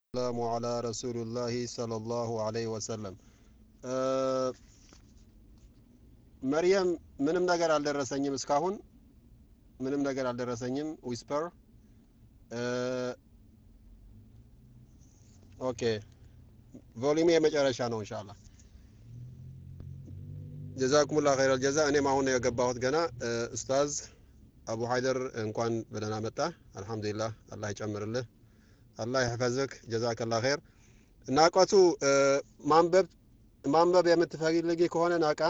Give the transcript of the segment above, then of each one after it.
ሰላሙ አላ ረሱሉላሂ ሰለላሁ ዐለይሂ ወሰለም። መርየም ምንም ነገር አልደረሰኝም እስካሁን ምንም ነገር አልደረሰኝም። ዊስፐር ኦኬ፣ ቮሊሜ የመጨረሻ ነው ኢንሻአላህ። ጀዛኩሙላ ኸይረል ጀዛ። እኔም አሁን ነው የገባሁት ገና። ኡስታዝ አቡ ሀይደር እንኳን በደህና መጣ። አልሐምዱሊላህ አላህ ይጨምርልህ፣ አላህ ይሕፈዝክ። ጀዛከላ ኸይር። ናቀቱ ማንበብ ማንበብ የምትፈልጊ ከሆነ ናቃ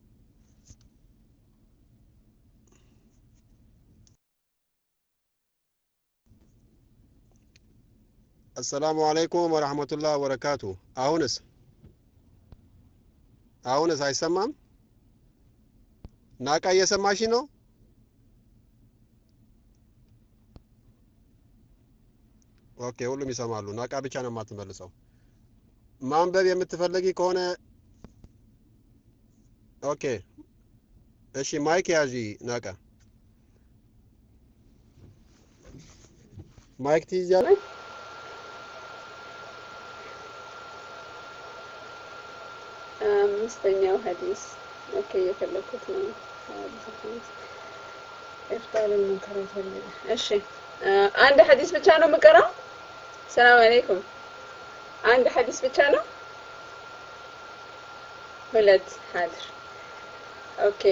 አሰላሙ አለይኩም ወረሕመቱላህ ወበረካቱ። አሁንስ አሁንስ አይሰማም? ናቃ እየሰማሽ ነው? ኦኬ፣ ሁሉም ይሰማሉ። ናቃ ብቻ ነው የማትመልሰው። ማንበብ የምትፈልጊ ከሆነ ኦኬ፣ እሺ፣ ማይክ ያዢ ናቃ። ማይክ ትይዣለሽ? አምስተኛው ሀዲስ ኦኬ፣ እየፈለኩት ነው። ኢፍጣርን መንከራት ፈለገ። እሺ አንድ ሀዲስ ብቻ ነው የምቀራው። ሰላም አለይኩም። አንድ ሀዲስ ብቻ ነው። ሁለት ሀድር ኦኬ።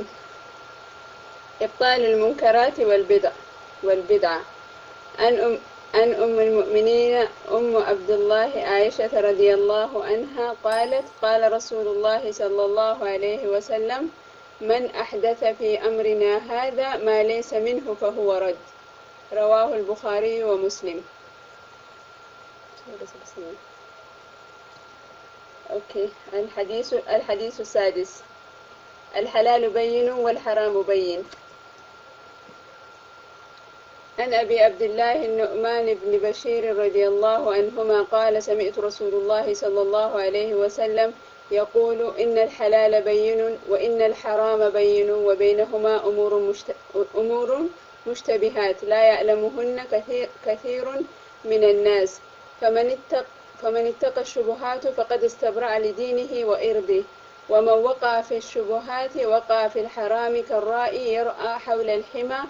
إبطال المنكرات والبدع والبدعة عن أم عن أم المؤمنين أم عبد الله عائشة رضي الله عنها قالت قال رسول الله صلى الله عليه وسلم من أحدث في أمرنا هذا ما ليس منه فهو رد رواه البخاري ومسلم أوكي الحديث الحديث السادس الحلال بين والحرام بين عن أبي عبد الله النعمان بن بشير رضي الله عنهما قال سمعت رسول الله صلى الله عليه وسلم يقول إن الحلال بين وإن الحرام بين وبينهما أمور, مشت... أمور مشتبهات لا يعلمهن كثير, كثير من الناس فمن اتق فمن اتقى الشبهات فقد استبرأ لدينه وإرضه ومن وقع في الشبهات وقع في الحرام كالرائي يرأى حول الحمى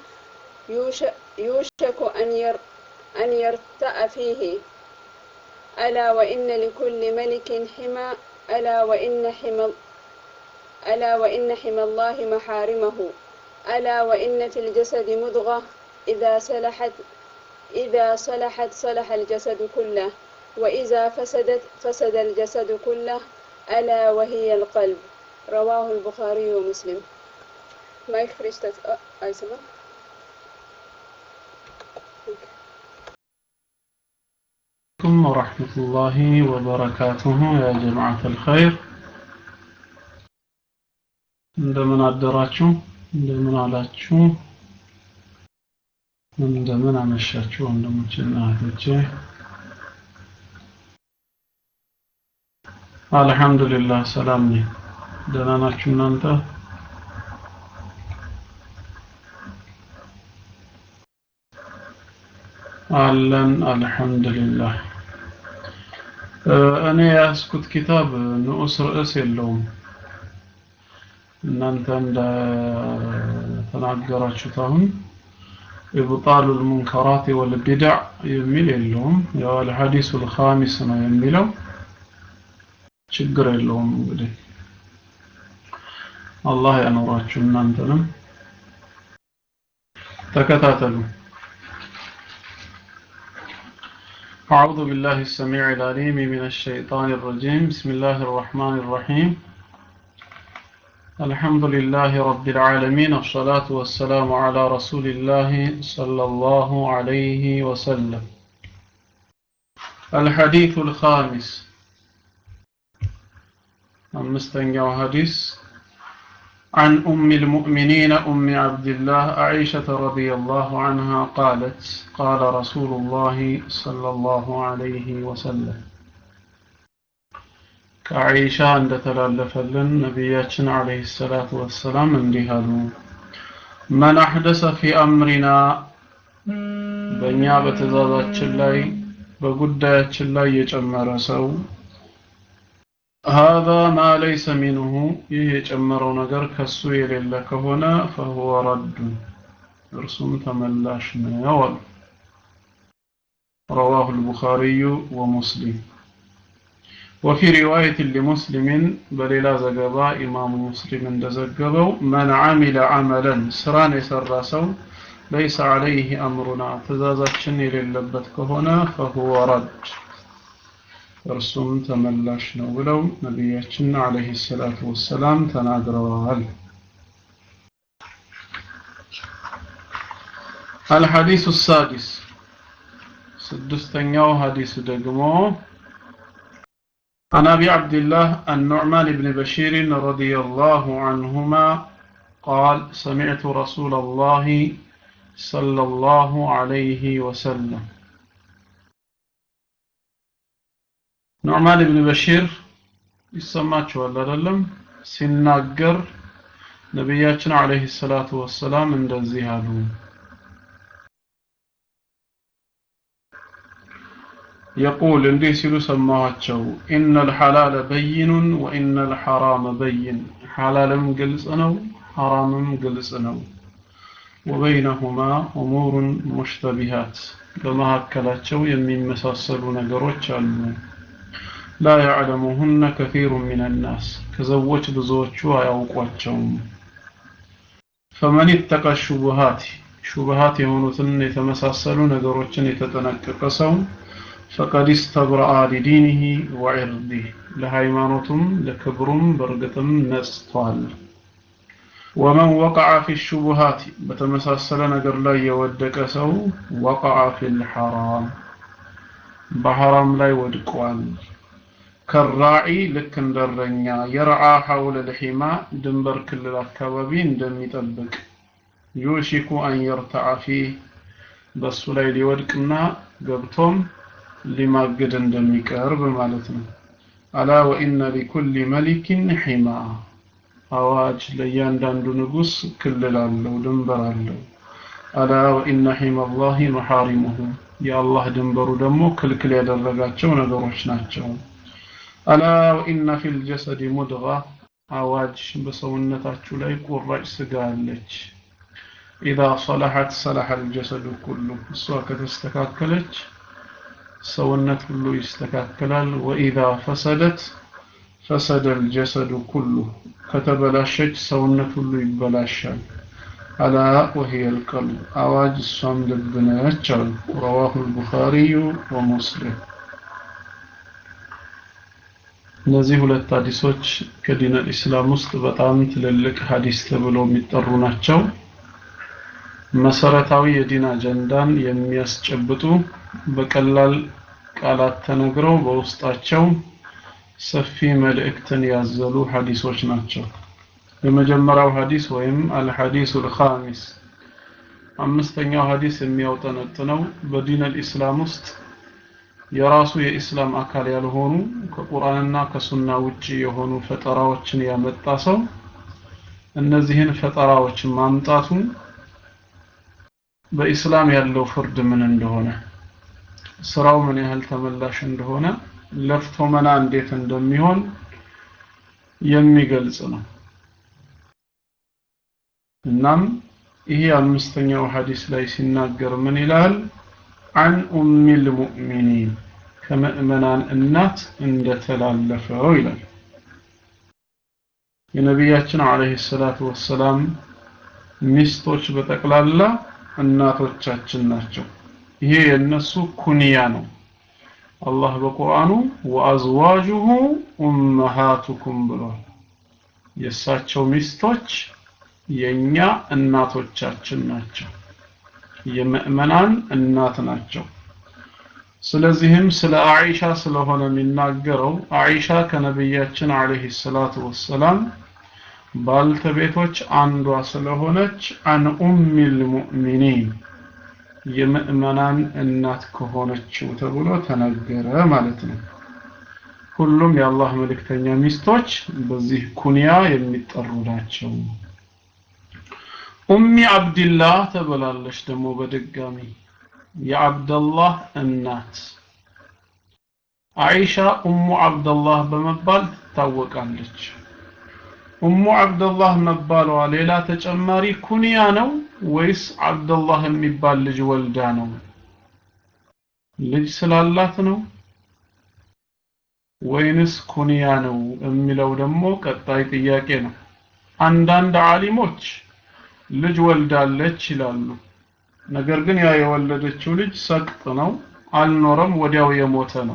يوشك أن ير أن يرتأ فيه ألا وإن لكل ملك حمى ألا وإن حمى ألا وإن حمى الله محارمه ألا وإن في الجسد مضغة إذا صلحت إذا صلحت صلح الجسد كله وإذا فسدت فسد الجسد كله ألا وهي القلب رواه البخاري ومسلم ما يخرج تت... أي سمع عليكم ورحمة الله وبركاته يا جماعة الخير እንደምን አደራችሁ እንደምን አላችሁ እንደምን አመሻችሁ ወንድሞችና እህቶቼ አልহামዱሊላህ ሰላም ነኝ ደህና ናችሁ እናንተ አለን አልহামዱሊላህ እኔ ያስኩት ኪታብ ንዑስ ርዕስ የለውም እናንተ እንደተናገራችሁት አሁን ኢብጣሉ ልሙንከራት ወልቢድዕ የሚል የለውም ያው አልሐዲሱ ልኻሚስ ነው የሚለው ችግር የለውም እንግዲህ አላህ ያኖራችሁ እናንተንም ተከታተሉ أعوذ بالله السميع العليم من الشيطان الرجيم بسم الله الرحمن الرحيم الحمد لله رب العالمين الصلاة والسلام على رسول الله صلى الله عليه وسلم الحديث الخامس أمستنجا حديث عن أم المؤمنين أم عبد الله عائشة رضي الله عنها قالت قال رسول الله صلى الله عليه وسلم ከአይሻ እንደተላለፈልን ነቢያችን አለይሂ ሰላቱ ወሰላም እንዲህ አሉ መን አሕደሰ ፊ አምሪና በእኛ በትእዛዛችን ላይ በጉዳያችን ላይ የጨመረ ሰው هذا ما ليس منه ይህ የጨመረው ነገር ከሱ የሌለ ከሆነ فهو رد እርሱም ተመላሽ ነው አሉ رواه البخاري ومسلم وفي رواية لمسلم بليلا زقبا إمام مسلم دزقبو من عمل عملا سران يسرسو ليس عليه أمرنا تزازاتشن يللبت كهنا فهو رد እርሱም ተመላሽ ነው ብለው ነቢያችን አለይሂ ሰላቱ ወሰላም ተናግረዋል الحديث السادس سدستنياو حديث دقمو عن أبي عبد الله النعمان بن بشير رضي الله عنهما قال سمعت رسول الله صلى الله عليه وسلم ኑዕማን ብን በሺር ይሰማችኋል አይደለም ሲናገር ነቢያችን አለይሂ ሰላቱ ወሰላም እንደዚህ አሉ يقول እንዲህ ሲሉ ሰማኋቸው إن الحلال بين وإن الحرام بين حلالም ግልጽ ነው حرامም ግልጽ ነው وبينهما أمور مشتبهات በመካከላቸው የሚመሳሰሉ ነገሮች አሉ لا يعلمهن كثير من الناس كزوج بزوجو አያውቋቸውም فمن اتقى الشبهات شبهات የሆኑትን የተመሳሰሉ ነገሮችን የተጠነቀቀ ሰው فقد استبرأ لدينه وعرضه ለሃይማኖቱም ለክብሩም በእርግጥም ነጽቷል ومن وقع في الشبهات በተመሳሰለ ነገር ላይ የወደቀ ሰው وقع في الحرام በሐራም ላይ ወድቋል ከራዒ ልክ እንደረኛ የረዓ ሐውለ ልሒማ ድንበር ክልል አካባቢ እንደሚጠብቅ ዩሽኩ አን የርተዓ ፊህ በሱ ላይ ሊወድቅና ገብቶም ሊማግድ እንደሚቀርብ ማለት ነው አላ ወኢነ ሊኩል መሊክን ሒማ አዋጅ ለእያንዳንዱ ንጉስ ክልል አለው ድንበር አለው አላ ወኢነ ሒማ አላህ መሐሪሙሁ የአላህ ድንበሩ ደግሞ ክልክል ያደረጋቸው ነገሮች ናቸው አላ ወኢነ ፊል ጀሰድ ሙድጋ አዋጅ በሰውነታችሁ ላይ ቁራጭ ስጋ አለች ኢዛ ሰለሐት ሰለሐ አልጀሰዱ ኩሉ እሷ ከተስተካከለች ሰውነት ሁሉ ይስተካከላል ወኢዛ ፈሰደት ፈሰደ አልጀሰዱ ኩሉ ከተበላሸች ሰውነት ሁሉ ይበላሻል አላ ወሂየ አልቀልብ አዋጅ እሷም ልብ ነች አሉ ረዋሁ አልቡኻሪዩ ወሙስሊም እነዚህ ሁለት ሀዲሶች ከዲን ኢስላም ውስጥ በጣም ትልልቅ ሀዲስ ተብለው የሚጠሩ ናቸው መሰረታዊ የዲን አጀንዳን የሚያስጨብጡ በቀላል ቃላት ተነግረው በውስጣቸው ሰፊ መልእክትን ያዘሉ ሀዲሶች ናቸው የመጀመሪያው ሀዲስ ወይም አልሐዲሱ ልኻሚስ አምስተኛው ሀዲስ የሚያውጠነጥነው በዲን አልኢስላም ውስጥ የራሱ የኢስላም አካል ያልሆኑ ከቁርአንና ከሱና ውጪ የሆኑ ፈጠራዎችን ያመጣ ሰው እነዚህን ፈጠራዎች ማምጣቱ በኢስላም ያለው ፍርድ ምን እንደሆነ ስራው ምን ያህል ተመላሽ እንደሆነ ለፍቶ መና እንዴት እንደሚሆን የሚገልጽ ነው እናም ይሄ አምስተኛው ሐዲስ ላይ ሲናገር ምን ይላል عن أم المؤمنين كمؤمنان النات عند تلالفه إلى የነቢያችን አለይሂ ሰላቱ ወሰላም ሚስቶች በጠቅላላ እናቶቻችን ናቸው ይሄ የነሱ ኩንያ ነው አላህ በቁርአኑ ወአዝዋጁሁ ኡመሃቱኩም ብሏል የእሳቸው ሚስቶች የኛ እናቶቻችን ናቸው የምእመናን እናት ናቸው ስለዚህም ስለ አኢሻ ስለሆነ የሚናገረው አኢሻ ከነቢያችን አለይሂ ሰላቱ ወሰላም ባልተቤቶች አንዷ ስለሆነች አን ኡሚል ሙእሚኒን የምእመናን እናት ከሆነችው ተብሎ ተነገረ ማለት ነው ሁሉም የአላህ መልእክተኛ ሚስቶች በዚህ ኩንያ የሚጠሩ ናቸው ኡሚ አብድላህ ተብላለች ደግሞ በድጋሚ የአብደላህ እናት አይሻ ኡሙ አብደላህ በመባል ትታወቃለች። ኡሙ አብደላህ መባሏ ሌላ ተጨማሪ ኩንያ ነው ወይስ አብደላህ የሚባል ልጅ ወልዳ ነው? ልጅ ስላላት ነው ወይንስ ኩንያ ነው የሚለው ደግሞ ቀጣይ ጥያቄ ነው። አንዳንድ ዓሊሞች ልጅ ወልዳለች ይላሉ። ነገር ግን ያ የወለደችው ልጅ ሰቅጥ ነው፣ አልኖረም፣ ወዲያው የሞተ ነው።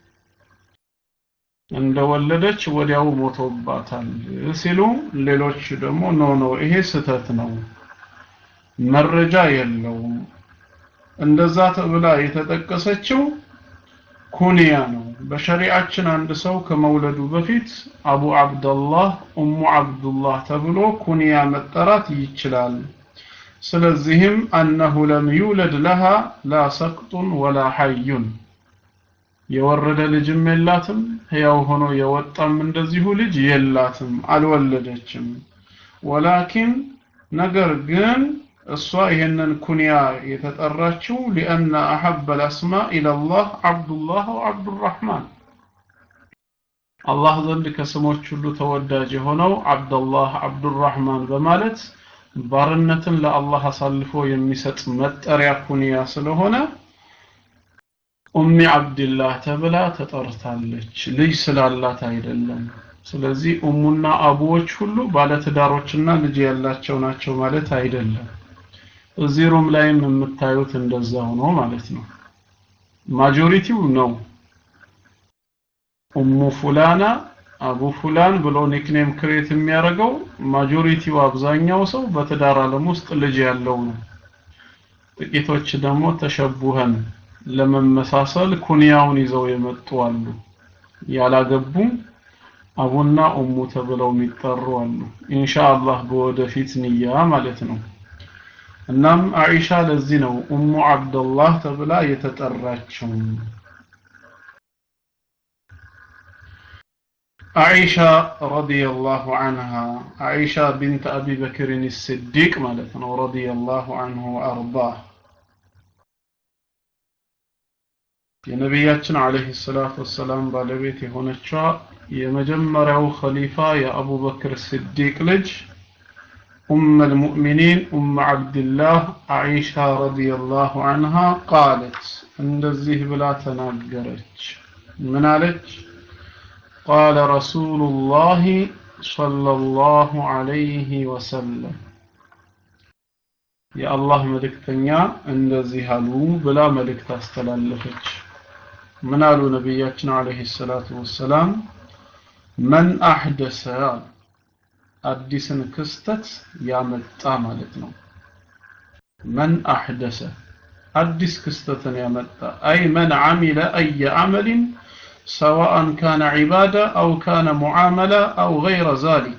እንደወለደች ወዲያው ሞቶባታል ሲሉ፣ ሌሎች ደግሞ ኖ ኖ ይሄ ስህተት ነው፣ መረጃ የለውም። እንደዛ ተብላ የተጠቀሰችው ኩንያ ነው። በሸሪዓችን አንድ ሰው ከመውለዱ በፊት አቡ አብደላህ ኡሙ አብዱላህ ተብሎ ኩንያ መጠራት ይችላል። ስለዚህም አነሁ ለም ዩለድ ለሃ ላ ሰቅጡን ወላ ሐዩን የወረደ ልጅም የላትም፣ ሕያው ሆኖ የወጣም እንደዚሁ ልጅ የላትም፣ አልወለደችም። ወላኪን ነገር ግን እሷ ይሄንን ኩንያ የተጠራችው ሊአነ አሐበ ልአስማ ኢለላህ አብዱላህ ወአብዱራህማን አላህ ዘንድ ከስሞች ሁሉ ተወዳጅ የሆነው አብደላህ አብዱራህማን በማለት ባርነትን ለአላህ አሳልፎ የሚሰጥ መጠሪያ ኩንያ ስለሆነ ኡሚ አብድላህ ተብላ ተጠርታለች። ልጅ ስላላት አይደለም። ስለዚህ ኡሙና አቡዎች ሁሉ ባለትዳሮችና ልጅ ያላቸው ናቸው ማለት አይደለም። እዚህ ሩም ላይም የምታዩት እንደዛ ሆኖ ማለት ነው። ማጆሪቲው ነው ኡሙ ፉላና አቡ ፉላን ብሎ ኒክኔም ክሬት የሚያደርገው ማጆሪቲው አብዛኛው ሰው በትዳር ዓለም ውስጥ ልጅ ያለው ነው። ጥቂቶች ደግሞ ተሸቡኸን ለመመሳሰል ኩንያውን ይዘው የመጡ አሉ። ያላገቡም አቡና ኡሙ ተብለው የሚጠሩ አሉ። ኢንሻአላህ በወደፊት ንያ ማለት ነው። እናም አኢሻ ለዚህ ነው ኡሙ አብደላህ ተብላ የተጠራችው። አኢሻ ረዲየላሁ ዐንሃ አኢሻ ቢንት አቢ በክርን ስዲቅ ማለት ነው። ረዲየላሁ ዐንሁ ወአርዳህ የነቢያችን አለይሂ ሰላቱ ወሰላም ባለቤት የሆነችዋ የመጀመሪያው ኸሊፋ የአቡበክር ስዲቅ ልጅ ኡም አልሙእሚኒን ኡም ዓብድላህ አኢሻ ረዲየላሁ ዐንሃ ቃለት እንደዚህ ብላ ተናገረች። ምን አለች? ቃለ ረሱሉላሂ ሰለላሁ ዐለይሂ ወሰለም የአላህ መልእክተኛ እንደዚህ አሉ ብላ መልእክት አስተላለፈች። ምን አሉ ነቢያችን አለይሂ ሰላቱ ወሰላም? መን አሕደሰ አዲስን ክስተት ያመጣ ማለት ነው። መን አሕደሰ አዲስ ክስተትን ያመጣ አይ መን ዓሚለ አየ ዓመልን ሰዋአን ካነ ዒባዳ አው ካነ ሙዓመላ አው ገይረ ዛሊክ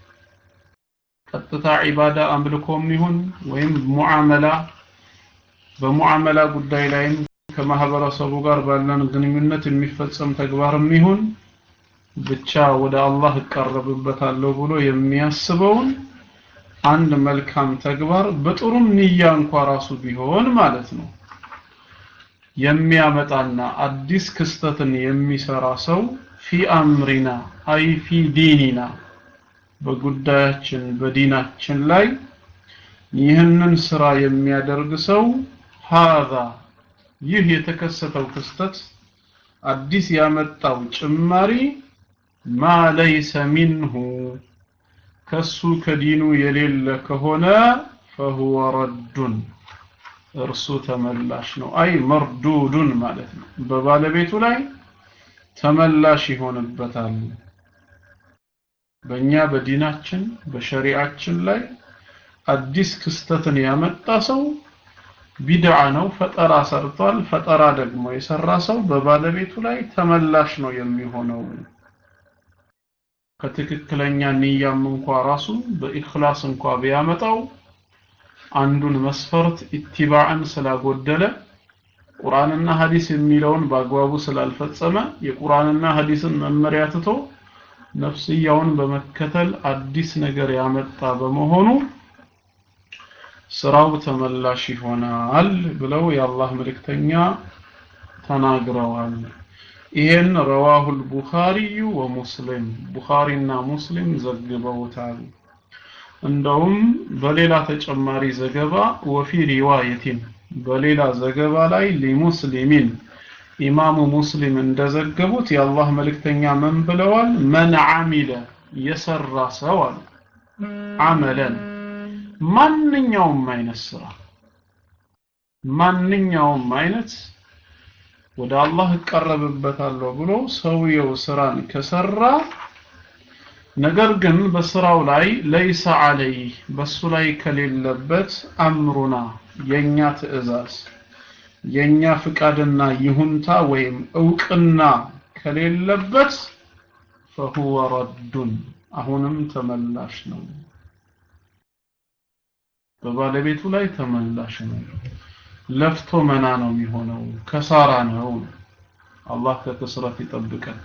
ቀጥታ ዒባዳ አምልኮም ይሁን ወይም ሙዓመላ በሙዓመላ ጉዳይ ላይም ከማህበረሰቡ ጋር ባለን ግንኙነት የሚፈጸም ተግባርም ይሁን ብቻ ወደ አላህ እቀረብበታለሁ ብሎ የሚያስበውን አንድ መልካም ተግባር በጥሩም ንያ እንኳ ራሱ ቢሆን ማለት ነው የሚያመጣና አዲስ ክስተትን የሚሰራ ሰው ፊ አምሪና አይ ፊ ዲኒና በጉዳያችን በዲናችን ላይ ይህንን ስራ የሚያደርግ ሰው ሃዛ ይህ የተከሰተው ክስተት አዲስ ያመጣው ጭማሪ ማ ለይሰ ሚንሁ ከሱ ከዲኑ የሌለ ከሆነ ፈሁወ ረዱን እርሱ ተመላሽ ነው። አይ መርዱዱን ማለት ነው። በባለቤቱ ላይ ተመላሽ ይሆንበታል። በእኛ በዲናችን በሸሪዓችን ላይ አዲስ ክስተትን ያመጣ ሰው ቢድዓ ነው፣ ፈጠራ ሰርቷል። ፈጠራ ደግሞ የሰራ ሰው በባለቤቱ ላይ ተመላሽ ነው የሚሆነው። ከትክክለኛ ንያም እንኳ ራሱ በኢኽላስ እንኳ ቢያመጣው አንዱን መስፈርት ኢትባዕን ስላጎደለ ቁርአንና ሐዲስ የሚለውን በአግባቡ ስላልፈጸመ የቁርአንና ሐዲስን መመሪያ ትቶ ነፍስያውን በመከተል አዲስ ነገር ያመጣ በመሆኑ ስራው ተመላሽ ይሆናል ብለው የአላህ መልእክተኛ ተናግረዋል። ይሄን ረዋሁል ቡኻሪዩ ወሙስሊም ቡኻሪና ሙስሊም ዘግበውታል እንደውም በሌላ ተጨማሪ ዘገባ ወፊ ሪዋየቲን በሌላ ዘገባ ላይ ሊሙስሊሚን ኢማሙ ሙስሊም እንደዘገቡት የአላህ መልእክተኛ ምን ብለዋል መን አሚለ የሰራ ሰው አሉ አመለን ማንኛውም አይነት ስራ ማንኛውም አይነት ወደ አላህ እቀረብበታለሁ ብሎ ሰውየው ስራን ከሰራ ነገር ግን በስራው ላይ ለይሰ አለይ በሱ ላይ ከሌለበት አምሩና የኛ ትእዛዝ የኛ ፍቃድና ይሁንታ ወይም እውቅና ከሌለበት ፈሁወ ረዱን አሁንም ተመላሽ ነው በባለቤቱ ላይ ተመላሽ ነው ለፍቶ መና ነው የሚሆነው ከሳራ ነው አላህ ከክስረት ይጠብቀን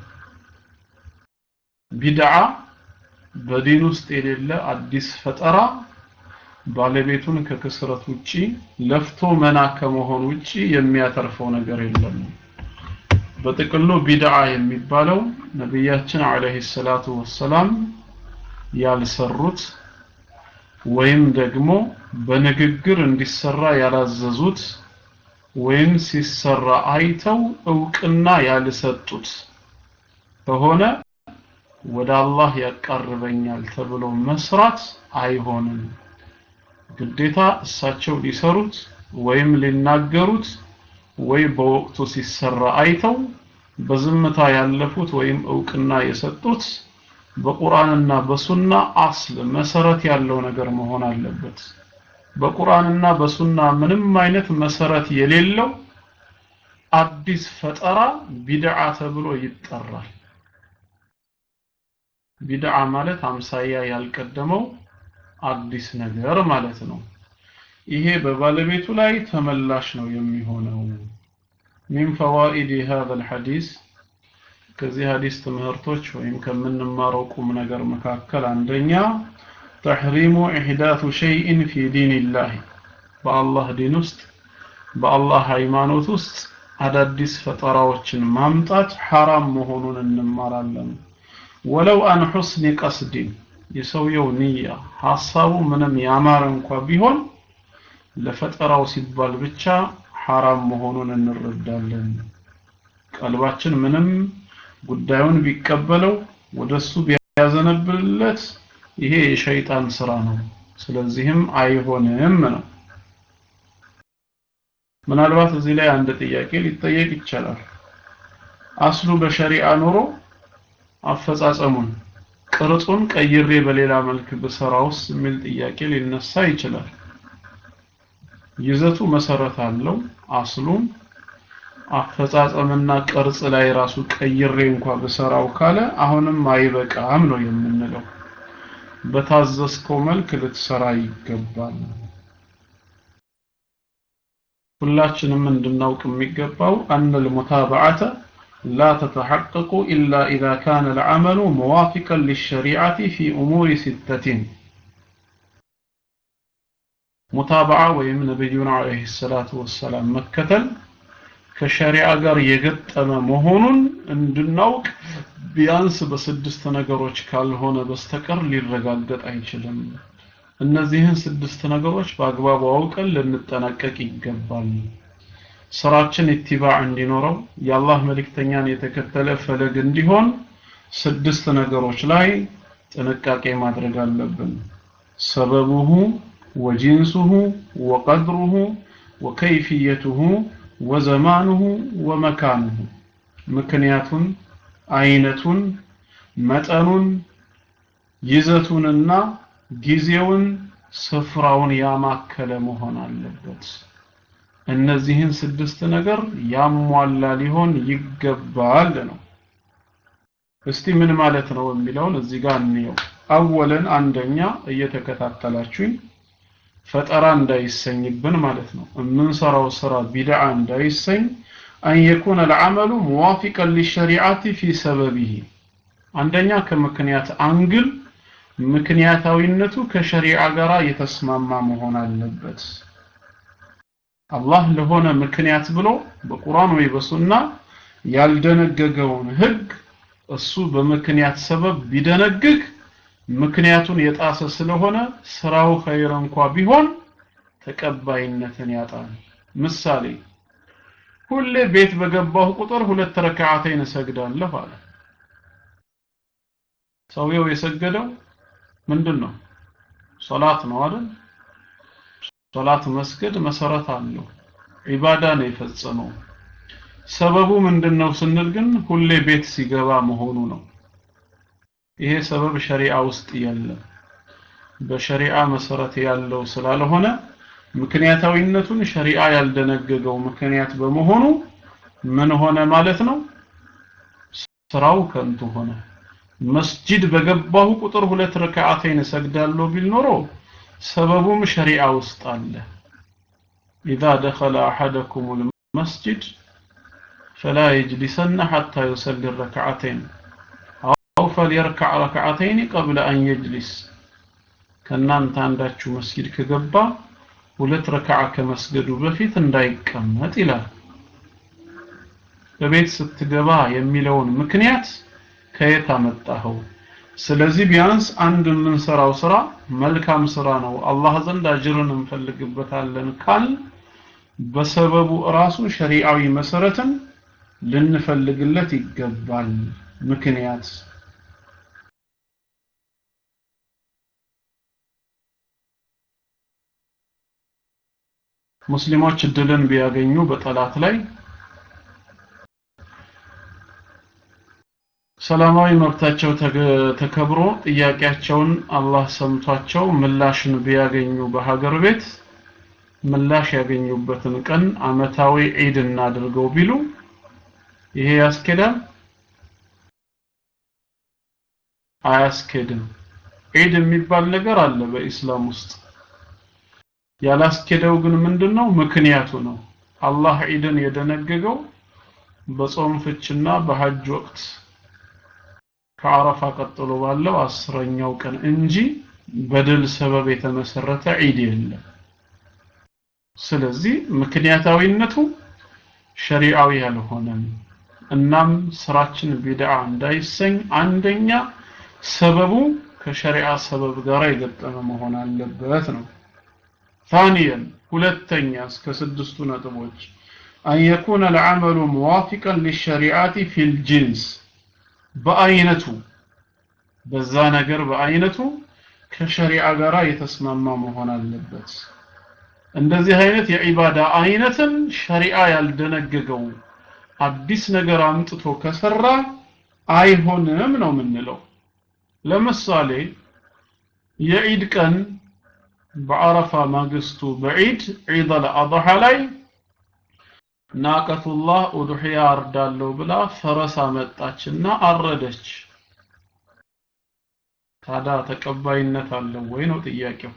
ቢድዓ በዲን ውስጥ የሌለ አዲስ ፈጠራ ባለቤቱን ከክስረት ውጪ ለፍቶ መና ከመሆን ውጪ የሚያተርፈው ነገር የለም በጥቅሉ ቢድዓ የሚባለው ነቢያችን አለይሂ ሰላቱ ወሰላም ያልሰሩት ወይም ደግሞ በንግግር እንዲሰራ ያላዘዙት ወይም ሲሰራ አይተው እውቅና ያልሰጡት ከሆነ ወደ አላህ ያቃርበኛል ተብሎ መስራት አይሆንም ግዴታ እሳቸው ሊሰሩት ወይም ሊናገሩት ወይ በወቅቱ ሲሰራ አይተው በዝምታ ያለፉት ወይም እውቅና የሰጡት በቁርአንና በሱና አስል መሰረት ያለው ነገር መሆን አለበት በቁርአንና በሱና ምንም አይነት መሰረት የሌለው አዲስ ፈጠራ ቢድዓ ተብሎ ይጠራል ቢድዓ ማለት አምሳያ ያልቀደመው አዲስ ነገር ማለት ነው ይሄ በባለቤቱ ላይ ተመላሽ ነው የሚሆነው من فوائد هذا الحديث ከዚህ ሐዲስ ትምህርቶች ወይም ከምንማረው ቁም ነገር መካከል አንደኛ ተሕሪሙ ኢሕዳቱ ሸይእን ፊ ዲንላህ በአላህ ዲን ውስጥ በአላህ ሃይማኖት ውስጥ አዳዲስ ፈጠራዎችን ማምጣት ሐራም መሆኑን እንማራለን ወለው አን ሑስኒ ቀስዲን የሰውየው ንያ ሐሳቡ ምንም ያማረ እንኳ ቢሆን ለፈጠራው ሲባል ብቻ ሐራም መሆኑን እንረዳለን ቀልባችን ምንም ጉዳዩን ቢቀበለው ወደሱ ቢያዘነብልለት ይሄ የሸይጣን ስራ ነው ስለዚህም አይሆንም ነው ምናልባት እዚህ ላይ አንድ ጥያቄ ሊጠየቅ ይቻላል አስሉ በሸሪዓ ኑሮ አፈጻጸሙን ቅርጹን ቀይሬ በሌላ መልክ ብሰራውስ የሚል ጥያቄ ሊነሳ ይችላል ይዘቱ መሰረት አለው አስሉም አፈጻጸምና ቅርጽ ላይ ራሱ ቀይሬ እንኳ ብሰራው ካለ አሁንም አይበቃም ነው የምንለው በታዘዝከው መልክ ልትሰራ ይገባል ሁላችንም እንድናውቅ የሚገባው አን المتابعه لا تتحقق إلا إذا كان العمل موافقا للشريعة في أمور ستة متابعة ويم نبينا عليه الصلاة والسلام مكتل ከሸሪዓ ጋር የገጠመ መሆኑን እንድናውቅ ቢያንስ በስድስት ነገሮች ካልሆነ በስተቀር ሊረጋገጥ አይችልም እነዚህን ስድስት ነገሮች በአግባቡ አውቀን ልንጠነቀቅ ይገባል ስራችን ኢትባዕ እንዲኖረው የአላህ መልእክተኛን የተከተለ ፈለግ እንዲሆን ስድስት ነገሮች ላይ ጥንቃቄ ማድረግ አለብን ሰበቡሁ ወጂንሱሁ ወቀድሩሁ ወከይፍየቱሁ ወዘማኑሁ ወመካኑሁ ምክንያቱን አይነቱን መጠኑን ይዘቱንና ጊዜውን ስፍራውን ያማከለ መሆን አለበት እነዚህን ስድስት ነገር ያሟላ ሊሆን ይገባል ነው እስቲ ምን ማለት ነው የሚለውን እዚህ ጋር እንየው አወለን አንደኛ እየተከታተላችሁኝ ፈጠራ እንዳይሰኝብን ማለት ነው የምንሰራው ስራ ቢድዓ እንዳይሰኝ አን የኩነ العمل موافقا للشريعه في سببه አንደኛ ከምክንያት አንግል ምክንያታዊነቱ ከሸሪዓ ጋር የተስማማ መሆን አለበት አላህ ለሆነ ምክንያት ብሎ በቁርአን ወይ በሱና ያልደነገገውን ህግ እሱ በምክንያት ሰበብ ቢደነግግ ምክንያቱን የጣሰ ስለሆነ ስራው ኸይር እንኳ ቢሆን ተቀባይነትን ያጣል ምሳሌ ሁሌ ቤት በገባሁ ቁጥር ሁለት ረካዓተይን እሰግዳለሁ አለ ሰውየው የሰገደው ምንድን ነው ሶላት ነው አይደል ሶላት መስገድ መሰረት አለው ዒባዳ ነው የፈጸመው ሰበቡ ምንድነው ስንል ግን ሁሌ ቤት ሲገባ መሆኑ ነው ይሄ ሰበብ ሸሪዓ ውስጥ የለም በሸሪዓ መሰረት ያለው ስላልሆነ ምክንያታዊነቱን ሸሪዓ ያልደነገገው ምክንያት በመሆኑ ምን ሆነ ማለት ነው ስራው ከንቱ ሆነ መስጂድ በገባሁ ቁጥር ሁለት ረካዓተይን እሰግዳለሁ ቢል ኖሮ ሰበቡም ሸሪዓ ውስጥ አለ إذا دخل أحدكم المسجد فلا يجلسن حتى يصلي الركعتين أو فليركع ركعتين قبل أن يجلس ከእናንተ አንዳችሁ መስጊድ ከገባ ሁለት ረካዓ ከመስገዱ በፊት እንዳይቀመጥ ይላል በቤት ስትገባ የሚለውን ምክንያት ከየት አመጣኸው ስለዚህ ቢያንስ አንድ የምንሰራው ስራ መልካም ስራ ነው አላህ ዘንድ አጅርን እንፈልግበታለን ካል በሰበቡ ራሱ ሸሪዓዊ መሰረትን ልንፈልግለት ይገባል ምክንያት ሙስሊሞች እድልን ቢያገኙ በጠላት ላይ ሰላማዊ መብታቸው ተከብሮ ጥያቄያቸውን አላህ ሰምቷቸው ምላሽን ቢያገኙ በሀገር ቤት ምላሽ ያገኙበትን ቀን አመታዊ ዒድ እናድርገው ቢሉ ይሄ ያስኬዳል አያስኬድም ዒድ የሚባል ነገር አለ በኢስላም ውስጥ ያላስኬደው ግን ምንድነው ምክንያቱ ነው አላህ ዒድን የደነገገው በጾም ፍችና በሐጅ ወቅት ከአረፋ ቀጥሎ ባለው አስረኛው ቀን እንጂ በድል ሰበብ የተመሰረተ ዒድ የለም ስለዚህ ምክንያታዊነቱ ሸሪዓዊ ያልሆነም እናም ስራችን ቢድዓ እንዳይሰኝ አንደኛ ሰበቡ ከሸሪዓ ሰበብ ጋር የገጠመ መሆን አለበት ነው ثانيا ሁለተኛ እስከ ስድስቱ ነጥቦች أن يكون العمل موافقا للشريعة في الجنس በአይነቱ በዛ ነገር በአይነቱ ከሸሪዓ ጋር የተስማማ መሆን አለበት እንደዚህ አይነት የዒባዳ አይነትን ሸሪዓ ያልደነገገው አዲስ ነገር አምጥቶ ከሰራ አይሆንም ነው የምንለው ለምሳሌ የዒድ ቀን በአረፋ ማግስቱ በዒድ ዒድ አልአድሃ ላይ ናቀቱላህ ኡድሕያ አርዳለሁ ብላ ፈረስ አመጣችና አረደች ታዲያ ተቀባይነት አለው ወይ ነው ጥያቄው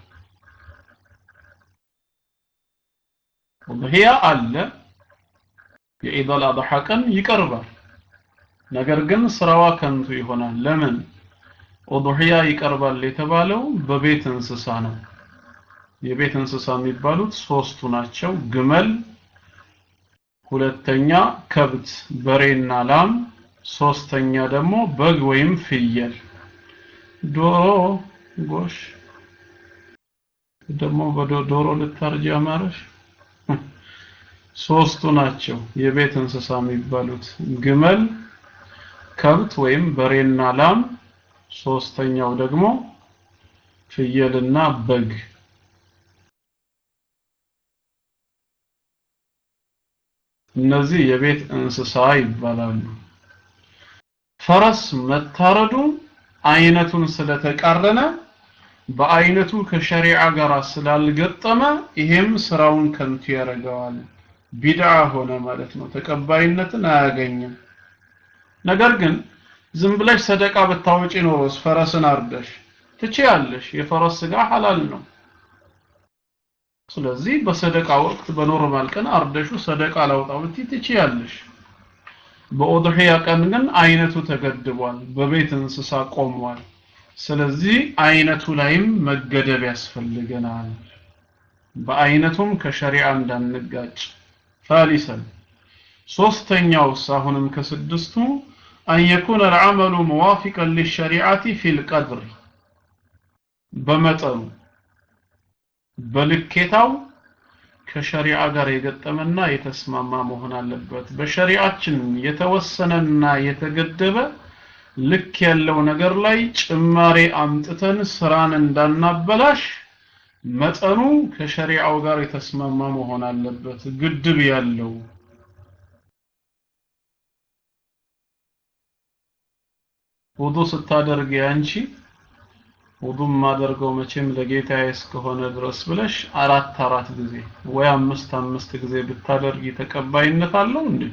ኡድሕያ አለ የዒድ አልአድሃ ቀን ይቀርባል ነገር ግን ስራዋ ከንቱ ይሆናል ለምን ኡድሕያ ይቀርባል የተባለው በቤት እንስሳ ነው የቤት እንስሳ የሚባሉት ሶስቱ ናቸው ግመል ሁለተኛ ከብት በሬና ላም ሶስተኛ ደግሞ በግ ወይም ፍየል ዶሮ ጎሽ ደግሞ በዶሮ ልታርጅ አማረሽ ሶስቱ ናቸው የቤት እንስሳ የሚባሉት ግመል ከብት ወይም በሬና ላም ሶስተኛው ደግሞ ፍየልና በግ እነዚህ የቤት እንስሳ ይባላሉ ፈረስ መታረዱ አይነቱን ስለተቃረነ በአይነቱ ከሸሪዓ ጋር ስላልገጠመ ይሄም ስራውን ከንቱ ያደርገዋል ቢድዓ ሆነ ማለት ነው ተቀባይነትን አያገኝም ነገር ግን ዝም ብለሽ ሰደቃ ብታወጪ ኖሮስ ፈረስን አርደሽ ትችያለሽ የፈረስ ስጋ ሐላል ነው ስለዚህ በሰደቃ ወቅት በኖርማል ቀን አርደሹ ሰደቃ ላውጣው ብትይ ትችያለሽ በኡድሂያ ቀን ግን አይነቱ ተገድቧል በቤት እንስሳ ቆሟል ስለዚህ አይነቱ ላይም መገደብ ሶስተኛውስ አሁንም ከስድስቱ አን የኩነ العمل موافقا للشريعة في القدر በመጠኑ በልኬታው ከሸሪዓ ጋር የገጠመና የተስማማ መሆን አለበት በሸሪዓችን የተወሰነና የተገደበ ልክ ያለው ነገር ላይ ጭማሬ አምጥተን ስራን እንዳናበላሽ መጠኑ ከሸሪዓው ጋር የተስማማ መሆን አለበት ግድብ ያለው ውዱ ስታደርግ ያንቺ ውዱ ማደርገው መቼም ለጌታዬ እስከሆነ ድረስ ብለሽ አራት አራት ጊዜ ወይ አምስት አምስት ጊዜ ብታደርጊ ተቀባይነት አለው እንዴ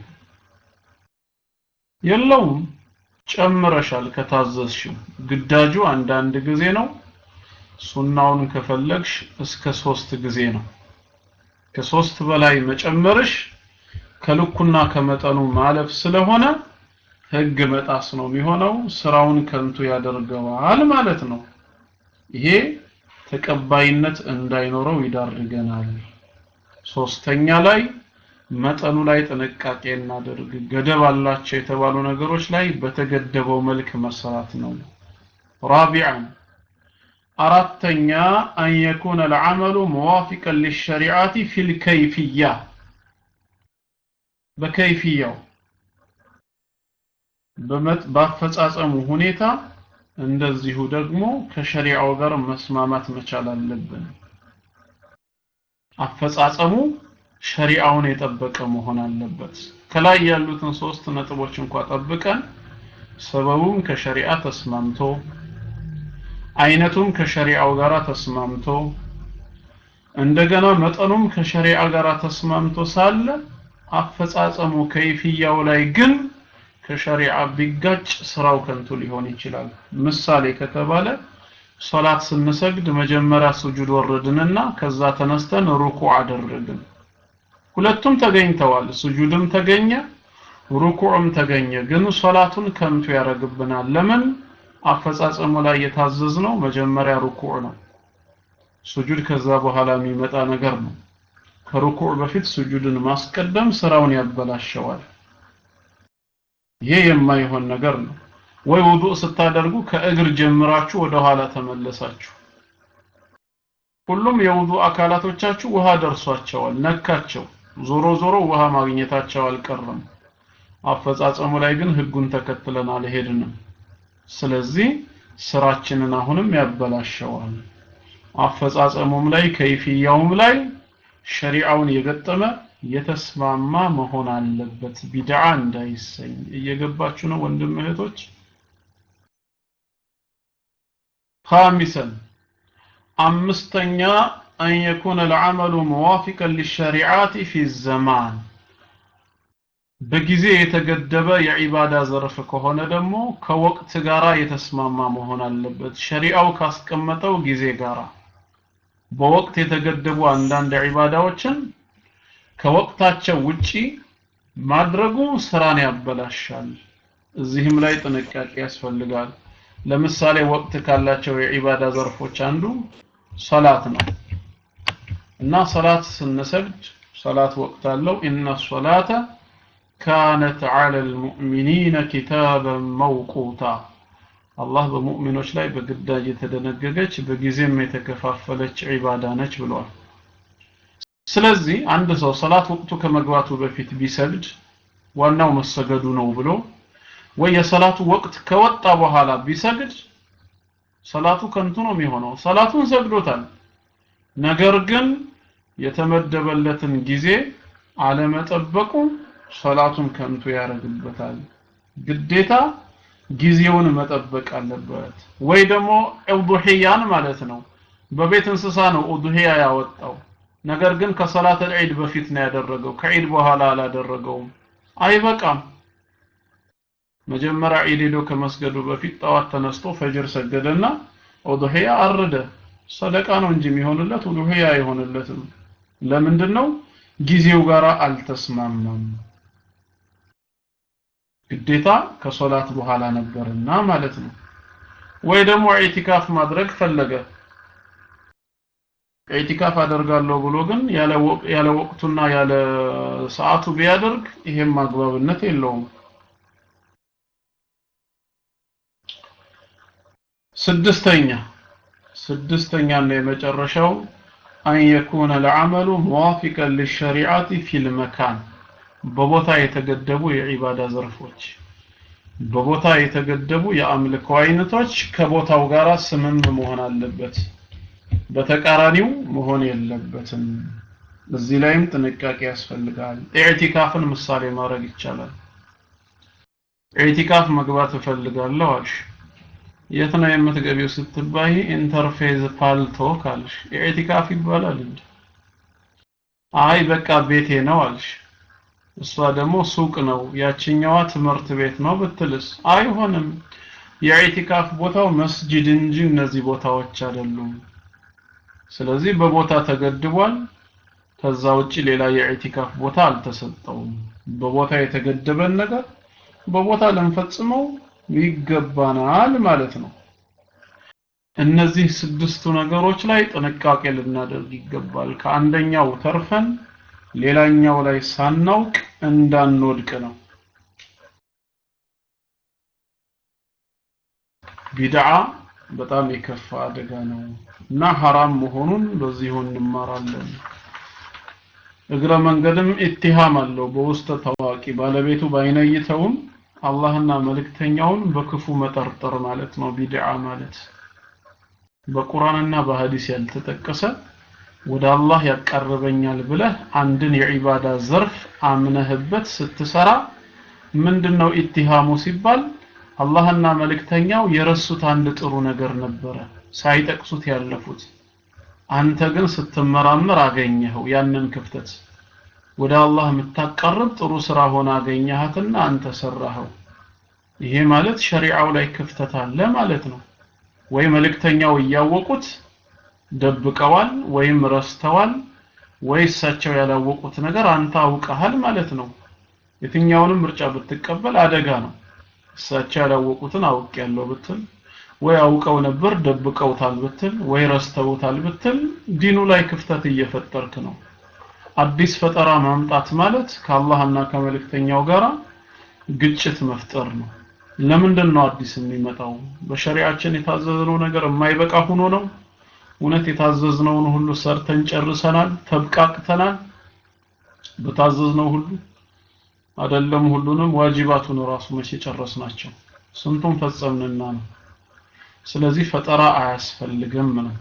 የለውም ጨምረሻል ከታዘዝሽው ግዳጁ አንዳንድ ጊዜ ነው ሱናውን ከፈለግሽ እስከ ሶስት ጊዜ ነው ከሶስት በላይ መጨመርሽ ከልኩና ከመጠኑ ማለፍ ስለሆነ ህግ መጣስ ነው የሚሆነው ስራውን ከንቱ ያደርገዋል ማለት ነው ይሄ ተቀባይነት እንዳይኖረው ይዳርገናል ሶስተኛ ላይ መጠኑ ላይ ጥንቃቄ እናደርግ ገደብ አላቸው የተባሉ ነገሮች ላይ በተገደበው መልክ መስራት ነው ራቢዓን አራተኛ አን የኩነ العمل موافقا للشريعة في الكيفية በከይፍያው በአፈጻጸሙ ሁኔታ እንደዚሁ ደግሞ ከሸሪዓው ጋር መስማማት መቻል አለብን አፈጻጸሙ ሸሪዓውን የጠበቀ መሆን አለበት ከላይ ያሉትን ሶስት ነጥቦች እንኳ ጠብቀን ሰበቡም ከሸሪዓ ተስማምቶ አይነቱም ከሸሪዓው ጋር ተስማምቶ እንደገና መጠኑም ከሸሪዓ ጋር ተስማምቶ ሳለ አፈጻጸሙ ከይፍያው ላይ ግን ከሸሪዓ ቢጋጭ ስራው ከንቱ ሊሆን ይችላል ምሳሌ ከተባለ ሶላት ስንሰግድ መጀመሪያ ስጁድ ወረድንና ከዛ ተነስተን ሩኩ አደረግን ሁለቱም ተገኝተዋል ስጁድም ተገኘ ሩኩዕም ተገኘ ግን ሶላቱን ከንቱ ያደርግብናል ለምን አፈጻጸሙ ላይ የታዘዝነው መጀመሪያ ሩኩዕ ነው ሱጁድ ከዛ በኋላ የሚመጣ ነገር ነው ከሩኩዕ በፊት ሱጁድን ማስቀደም ስራውን ያበላሸዋል ይሄ የማይሆን ነገር ነው ወይ ውዱእ ስታደርጉ ከእግር ጀምራችሁ ወደ ኋላ ተመለሳችሁ ሁሉም የውዱእ አካላቶቻችሁ ውሃ ደርሷቸዋል ነካቸው ዞሮ ዞሮ ውሃ ማግኘታቸው አልቀረም አፈጻጸሙ ላይ ግን ህጉን ተከትለን አልሄድንም ስለዚህ ስራችንን አሁንም ያበላሸዋል አፈጻጸሙም ላይ ከይፍያውም ላይ ሸሪዓውን የገጠመ የተስማማ መሆን አለበት ቢድዓ እንዳይሰኝ እየገባችሁ ነው ወንድም እህቶች خامسا አምስተኛ أن يكون العمل موافقا للشريعات في الزمان በጊዜ የተገደበ የዒባዳ ዘርፍ ከሆነ ደግሞ ከወቅት ጋራ የተስማማ መሆን አለበት ሸሪዓው ካስቀመጠው ጊዜ ጋራ በወቅት የተገደቡ አንዳንድ ዒባዳዎችን ከወቅታቸው ውጪ ማድረጉ ስራን ያበላሻል እዚህም ላይ ጥንቃቄ ያስፈልጋል ለምሳሌ ወቅት ካላቸው የዒባዳ ዘርፎች አንዱ ሰላት ነው እና ሰላት ስንሰግድ ሰላት ወቅት አለው ኢነ ሶላተ ካነት ዐለ ልሙእሚኒነ ኪታበን መውቁታ አላህ በሙእሚኖች ላይ በግዳጅ የተደነገገች በጊዜም የተከፋፈለች ዒባዳ ነች ብሏል ስለዚህ አንድ ሰው ሰላት ወቅቱ ከመግባቱ በፊት ቢሰግድ ዋናው መሰገዱ ነው ብሎ ወይ የሰላቱ ወቅት ከወጣ በኋላ ቢሰግድ ሰላቱ ከንቱ ነው የሚሆነው ሰላቱን ሰግዶታል ነገር ግን የተመደበለትን ጊዜ አለመጠበቁ ሰላቱን ከንቱ ያደርግበታል ግዴታ ጊዜውን መጠበቅ አለበት ወይ ደግሞ ኡዱሂያን ማለት ነው በቤት እንስሳ ነው ኡዱሂያ ያወጣው ነገር ግን ከሰላት ዒድ በፊት ነው ያደረገው ከዒድ በኋላ አላደረገውም አይበቃም መጀመሪያ ዒድ ሄዶ ከመስገዱ በፊት ጠዋት ተነስቶ ፈጅር ሰገደና ኡዱሂያ አረደ ሰደቃ ነው እንጂ የሚሆንለት ኡዱሂያ አይሆንለትም ለምንድን ነው ጊዜው ጋር አልተስማማም ግዴታ ከሶላት በኋላ ነበርና ማለት ነው ወይ ደግሞ ኢቲካፍ ማድረግ ፈለገ ኢዕቲካፍ አደርጋለሁ ብሎ ግን ያለ ወቅ- ያለ ወቅቱና ያለ ሰዓቱ ቢያደርግ ይሄም አግባብነት የለውም። ስድስተኛ ስድስተኛና የመጨረሻው አን የኩነ ለዓመሉ ሙዋፊቀን ሊሸሪዓቲ ፊል መካን በቦታ የተገደቡ የዒባዳ ዘርፎች በቦታ የተገደቡ የአምልኮ አይነቶች ከቦታው ጋር ስምም መሆን አለበት። በተቃራኒው መሆን የለበትም። እዚህ ላይም ጥንቃቄ ያስፈልጋል። ኢዕቲካፍን ምሳሌ ማድረግ ይቻላል። ኢዕቲካፍ መግባት እፈልጋለሁ አልሽ። የት ነው የምትገቢው ስትባይ ኢንተርፌዝ ፓልቶ ካልሽ ኢዕቲካፍ ይባላል እንዴ? አይ በቃ ቤቴ ነው አልሽ። እሷ ደግሞ ሱቅ ነው፣ ያችኛዋ ትምህርት ቤት ነው ብትልስ አይሆንም። የኢዕቲካፍ ቦታው መስጂድ እንጂ እነዚህ ቦታዎች አይደሉም። ስለዚህ በቦታ ተገድቧል። ከዛ ውጪ ሌላ የኢዕቲካፍ ቦታ አልተሰጠውም። በቦታ የተገደበን ነገር በቦታ ልንፈጽመው ይገባናል ማለት ነው። እነዚህ ስድስቱ ነገሮች ላይ ጥንቃቄ ልናደርግ ይገባል። ከአንደኛው ተርፈን ሌላኛው ላይ ሳናውቅ እንዳንወድቅ ነው። ቢድዓ በጣም የከፋ አደጋ ነው እና ሐራም መሆኑን በዚሁ እንማራለን። እግረ መንገድም ኢትሃም አለው በውስጥ ታዋቂ ባለቤቱ ባይነይተውም አላህና መልእክተኛውን በክፉ መጠርጠር ማለት ነው ቢድዓ ማለት በቁርአንና በሐዲስ ያልተጠቀሰ ወደ አላህ ያቀርበኛል ብለህ አንድን የዒባዳ ዘርፍ አምነህበት ስትሰራ ምንድነው ኢትሃሙ ሲባል አላህና መልእክተኛው የረሱት አንድ ጥሩ ነገር ነበረ ሳይጠቅሱት ያለፉት አንተ ግን ስትመራመር አገኘኸው ያንን ክፍተት ወደ አላህ የምታቀርብ ጥሩ ስራ ሆነ አገኘሃትና አንተ ሰራኸው ይሄ ማለት ሸሪዓው ላይ ክፍተት አለ ማለት ነው ወይ መልእክተኛው እያወቁት ደብቀዋል ወይም ረስተዋል ወይ እሳቸው ያላወቁት ነገር አንተ አውቀሃል ማለት ነው የትኛውንም ምርጫ ብትቀበል አደጋ ነው እሳቸው ያላወቁትን አውቅ ያለው ብትል ወይ አውቀው ነበር ደብቀውታል ብትል ወይ ረስተውታል ብትል ዲኑ ላይ ክፍተት እየፈጠርክ ነው አዲስ ፈጠራ ማምጣት ማለት ከአላህና ከመልእክተኛው ጋር ግጭት መፍጠር ነው ለምንድን ነው አዲስ የሚመጣው በሸሪዓችን የታዘዝነው ነገር የማይበቃ ሆኖ ነው እውነት የታዘዝነውን ሁሉ ሰርተን ጨርሰናል ተብቃቅተናል በታዘዝነው ሁሉ አይደለም ሁሉንም ዋጅባቱን ራሱ መቼ ጨረስናቸው ስንቱን ፈጸምንና ነው ስለዚህ ፈጠራ አያስፈልግም ነው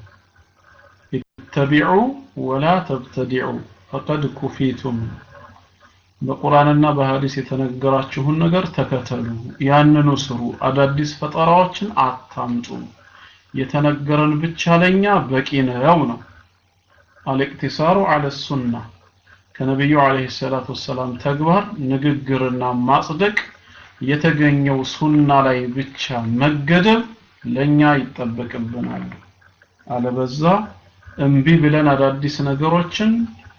ኢተቢዑ ወላ ተብተዲዑ ፈቀድ ኩፊቱም በቁርአንና በሐዲስ የተነገራችሁን ነገር ተከተሉ ያንኑ ስሩ አዳዲስ ፈጠራዎችን አታምጡ የተነገረን ብቻ ለኛ በቂ ነው ነው አልእክቲሳሩ አለ ሱና ከነቢዩ አለይሂ ሰላቱ ወሰላም ተግባር ንግግርና ማጽደቅ የተገኘው ሱና ላይ ብቻ መገደብ ለኛ ይጠበቅብናል አለበዛ እምቢ ብለን አዳዲስ ነገሮችን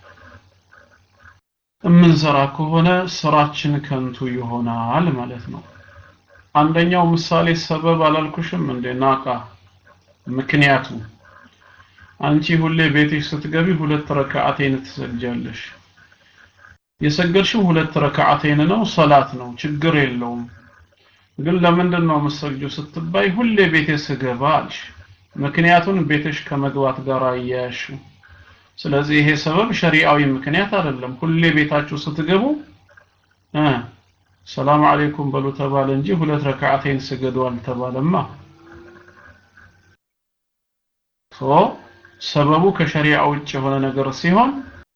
የምንሰራ ከሆነ ስራችን ከንቱ ይሆናል ማለት ነው አንደኛው ምሳሌ ሰበብ አላልኩሽም እንዴ ናቃ ምክንያቱ አንቺ ሁሌ ቤትሽ ስትገቢ ሁለት ረካዓቴን ትሰግጃለሽ የሰገድሽው ሁለት ረካዓቴን ነው ሰላት ነው ችግር የለውም ግን ለምንድን ነው የምትሰግጂው ስትባይ ሁሌ ቤቴ ስገባ አልሽ ምክንያቱን ቤትሽ ከመግባት ጋር አያያሽው ስለዚህ ይሄ ሰበብ ሸሪዓዊ ምክንያት አይደለም ሁሌ ቤታችሁ ስትገቡ እ ሰላም አለይኩም በሉ ተባለ እንጂ ሁለት ረካዓቴን ስገዱ አልተባለማ ሶ ሰበቡ ከሸሪዓ ውጭ የሆነ ነገር ሲሆን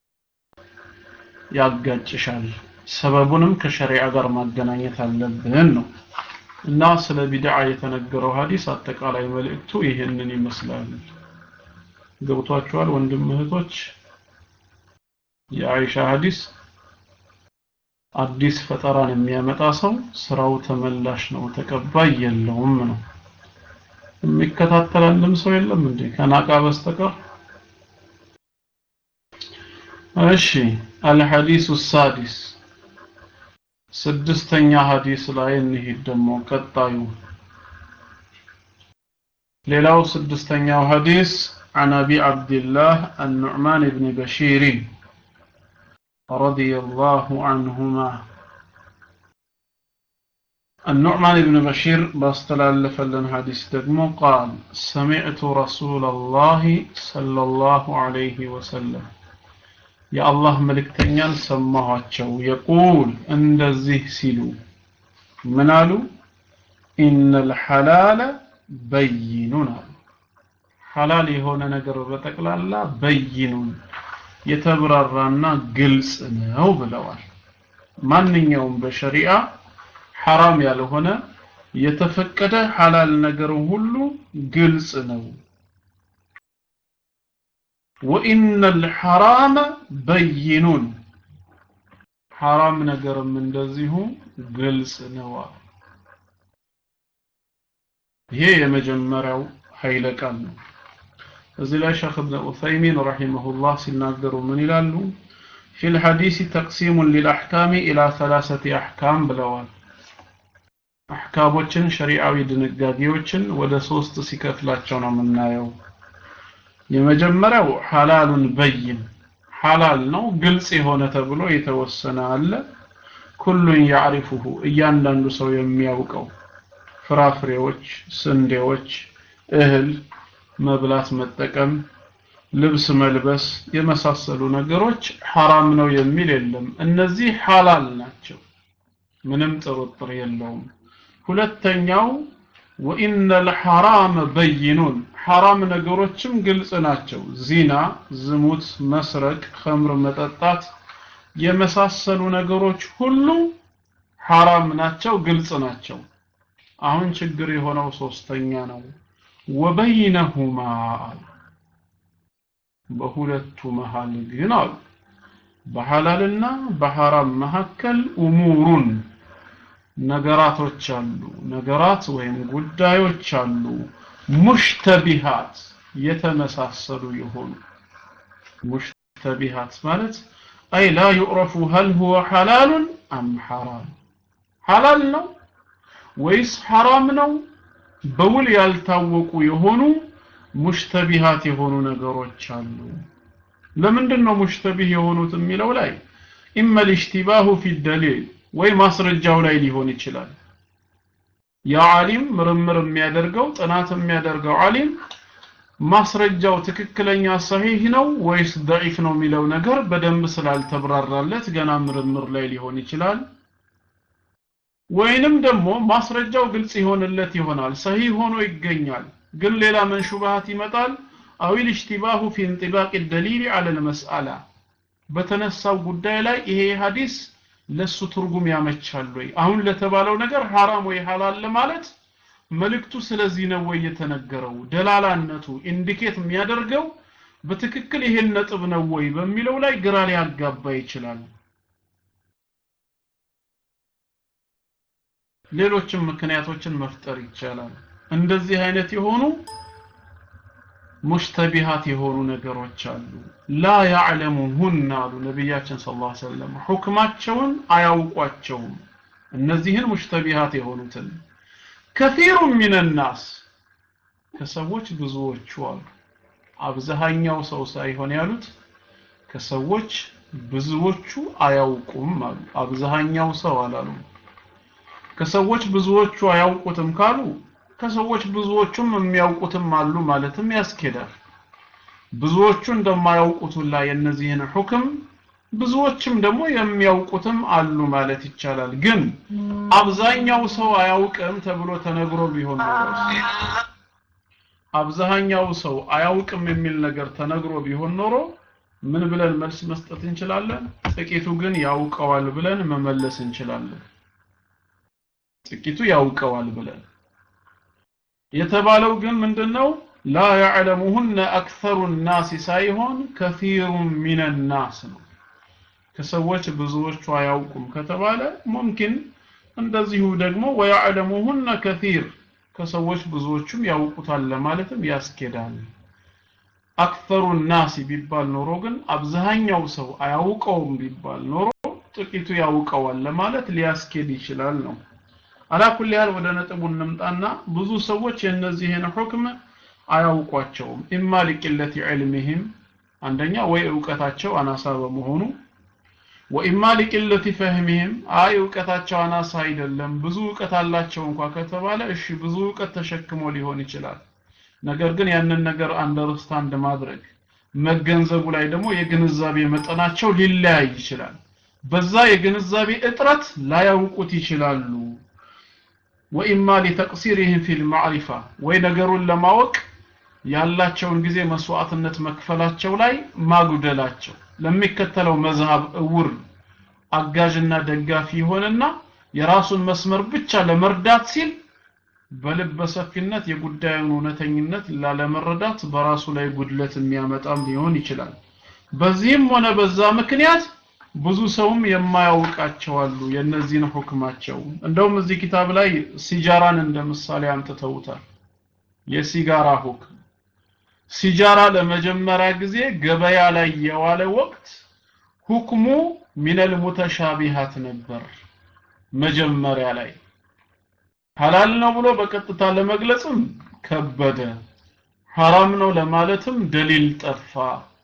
ያጋጭሻል ሰበቡንም ከሸሪዓ ጋር ማገናኘት አለብን ነው እና ስለ ቢድዓ የተነገረው ሐዲስ አጠቃላይ መልእክቱ ይህንን ይመስላል ገብቷችኋል ወንድም እህቶች የአይሻ ሐዲስ አዲስ ፈጠራን የሚያመጣ ሰው ስራው ተመላሽ ነው ተቀባይ የለውም ነው የሚከታተል አንድም ሰው የለም እንዴ ከናቃ በስተቀር እሺ አልሐዲሱ ሳዲስ ስድስተኛ ሐዲስ ላይ እንሂድ ደግሞ ቀጣዩ ሌላው ስድስተኛው ሐዲስ عن أبي عبد الله النعمان بن بشير رضي الله عنهما النعمان بن بشير باستلال فلن حديث دقمو قال سمعت رسول الله صلى الله عليه وسلم يا الله ملك تنيان سماهاتشو يقول عند الزه سلو منالو إن الحلال بينون حلال هنا نقر بتقلالا بينون የተብራራና ግልጽ ነው ብለዋል ማንኛውም በሸሪዓ ሐራም ያልሆነ የተፈቀደ ሐላል ነገር ሁሉ ግልጽ ነው ወኢነ ልሐራመ በይኑን ሐራም ነገርም እንደዚሁ ግልጽ ነው ይሄ የመጀመሪያው ኃይለ ቃል ነው እዚህ ላይ ሸክ እብነ ዑሰይሚን ረሒመሁላህ ሲናገሩ ምን ይላሉ ፊ ልሐዲስ ተቅሲሙን ሊልአሕካሚ ኢላ ሰላሰቲ አሕካም ብለዋል አሕካሞችን ሸሪዓዊ ድንጋጌዎችን ወደ ሶስት ሲከፍላቸው ነው የምናየው የመጀመሪያው ሐላሉን በይን ሐላል ነው ግልጽ የሆነ ተብሎ የተወሰነ አለ ኩሉን ያዕሪፉሁ እያንዳንዱ ሰው የሚያውቀው ፍራፍሬዎች ስንዴዎች እህል መብላት መጠቀም ልብስ መልበስ የመሳሰሉ ነገሮች ሐራም ነው የሚል የለም እነዚህ ሐላል ናቸው ምንም ጥርጥር የለውም ሁለተኛው ወኢነ ልሐራመ በይኑን ሐራም ነገሮችም ግልጽ ናቸው ዚና ዝሙት መስረቅ ኸምር መጠጣት የመሳሰሉ ነገሮች ሁሉ ሐራም ናቸው ግልጽ ናቸው አሁን ችግር የሆነው ሶስተኛ ነው ወበይነሁማ በሁለቱ መሃል ግን አሉ በሐላልና በሐራም መካከል ኡሙሩን ነገራቶች አሉ ነገራት ወይም ጉዳዮች አሉ ሙሽተቢሃት የተመሳሰሉ የሆኑ ሙሽተቢሃት ማለት አይ ላ ዩዕረፉ ሀል ሁወ ሐላሉን አም ሐራም ሐላል ነው ወይስ ሐራም ነው በውል ያልታወቁ የሆኑ ሙሽተቢሃት የሆኑ ነገሮች አሉ ለምንድን ነው ሙሽተቢህ የሆኑት የሚለው ላይ ኢመ ልሽቲባሁ ፊ ደሊል ወይ ማስረጃው ላይ ሊሆን ይችላል ያ ዓሊም ምርምር የሚያደርገው ጥናት የሚያደርገው ዓሊም ማስረጃው ትክክለኛ ሰሂህ ነው ወይስ ደዒፍ ነው የሚለው ነገር በደንብ ስላልተብራራለት ገና ምርምር ላይ ሊሆን ይችላል ወይንም ደግሞ ማስረጃው ግልጽ ይሆንለት ይሆናል ሰሂህ ሆኖ ይገኛል ግን ሌላ መንሹባሃት ይመጣል አዊል እሽቲባሁ ፊ እንጢባቅ ደሊል አለ ልመስአላ በተነሳው ጉዳይ ላይ ይሄ ሀዲስ ለሱ ትርጉም ያመቻል ወይ አሁን ለተባለው ነገር ሐራም ወይ ሐላል ለማለት መልእክቱ ስለዚህ ነው ወይ የተነገረው ደላላነቱ ኢንዲኬት የሚያደርገው በትክክል ይሄን ነጥብ ነው ወይ በሚለው ላይ ግራ ሊያጋባ ይችላል ሌሎችም ምክንያቶችን መፍጠር ይቻላል እንደዚህ አይነት የሆኑ ሙሽተቢሃት የሆኑ ነገሮች አሉ ላ ያዕለሙሁን አሉ ነቢያችን ስ ላ ሰለም ሁክማቸውን አያውቋቸውም እነዚህን ሙሽተቢሃት የሆኑትን ከፊሩ ሚንናስ ከሰዎች ብዙዎቹ አሉ አብዛኛው ሰው ሳይሆን ያሉት ከሰዎች ብዙዎቹ አያውቁም አሉ አብዛኛው ሰው አላሉም ከሰዎች ብዙዎቹ አያውቁትም ካሉ ከሰዎች ብዙዎቹም የሚያውቁትም አሉ ማለትም ያስኬዳል ብዙዎቹ እንደማያውቁት ሁላ የእነዚህን ሁክም ብዙዎችም ደግሞ የሚያውቁትም አሉ ማለት ይቻላል ግን አብዛኛው ሰው አያውቅም ተብሎ ተነግሮ ቢሆን ኖሮ አብዛኛው ሰው አያውቅም የሚል ነገር ተነግሮ ቢሆን ኖሮ ምን ብለን መልስ መስጠት እንችላለን ጥቂቱ ግን ያውቀዋል ብለን መመለስ እንችላለን ጥቂቱ ያውቀዋል ብለን የተባለው ግን ምንድነው ላ ያዕለሙሁነ አክተሩ ናስ ሳይሆን ከፊሩ ሚን ናስ ነው ከሰዎች ብዙዎቹ አያውቁም ከተባለ ሙምኪን እንደዚሁ ደግሞ ወያዕለሙሁነ ከፊር ከሰዎች ብዙዎቹም ያውቁታል ለማለትም ያስኬዳል አክተሩ ናስ ቢባል ኖሮ ግን አብዛኛው ሰው አያውቀውም ቢባል ኖሮ ጥቂቱ ያውቀዋል ለማለት ሊያስኬድ ይችላል ነው አላኩል ያህል ወደ ነጥቡ እንምጣና ብዙ ሰዎች የእነዚህን ሁክም አያውቋቸውም ኢማ ሊቅለት ዕልምህም አንደኛ ወይ እውቀታቸው አናሳ በመሆኑ ወኢማ ሊቅለት ፈህምህም አይ እውቀታቸው አናሳ አይደለም ብዙ እውቀት አላቸው እንኳ ከተባለ እሺ ብዙ እውቀት ተሸክሞ ሊሆን ይችላል ነገር ግን ያንን ነገር አንደርስታንድ ማድረግ መገንዘቡ ላይ ደግሞ የግንዛቤ መጠናቸው ሊለያይ ይችላል በዛ የግንዛቤ እጥረት ላያውቁት ይችላሉ ወኢማ ሊተቅሲሪህም ፊል ማዕሪፋ ወይ ነገሩን ለማወቅ ያላቸውን ጊዜ መስዋዕትነት መክፈላቸው ላይ ማጉደላቸው ለሚከተለው መዝሃብ እውር አጋዥና ደጋፊ ይሆንና የራሱን መስመር ብቻ ለመርዳት ሲል በልበ ሰፊነት የጉዳዩን እውነተኝነት ላለመረዳት በራሱ ላይ ጉድለት የሚያመጣም ሊሆን ይችላል በዚህም ሆነ በዛ ምክንያት ብዙ ሰውም የማያውቃቸው አሉ የነዚህን ሁክማቸው እንደውም እዚህ ኪታብ ላይ ሲጃራን እንደ ምሳሌ አምጥተውታል የሲጋራ ሁክም ሲጃራ ለመጀመሪያ ጊዜ ገበያ ላይ የዋለ ወቅት ሁክሙ ሚነል ሙተሻቢሃት ነበር መጀመሪያ ላይ ሐላል ነው ብሎ በቀጥታ ለመግለጽም ከበደ ሐራም ነው ለማለትም ደሊል ጠፋ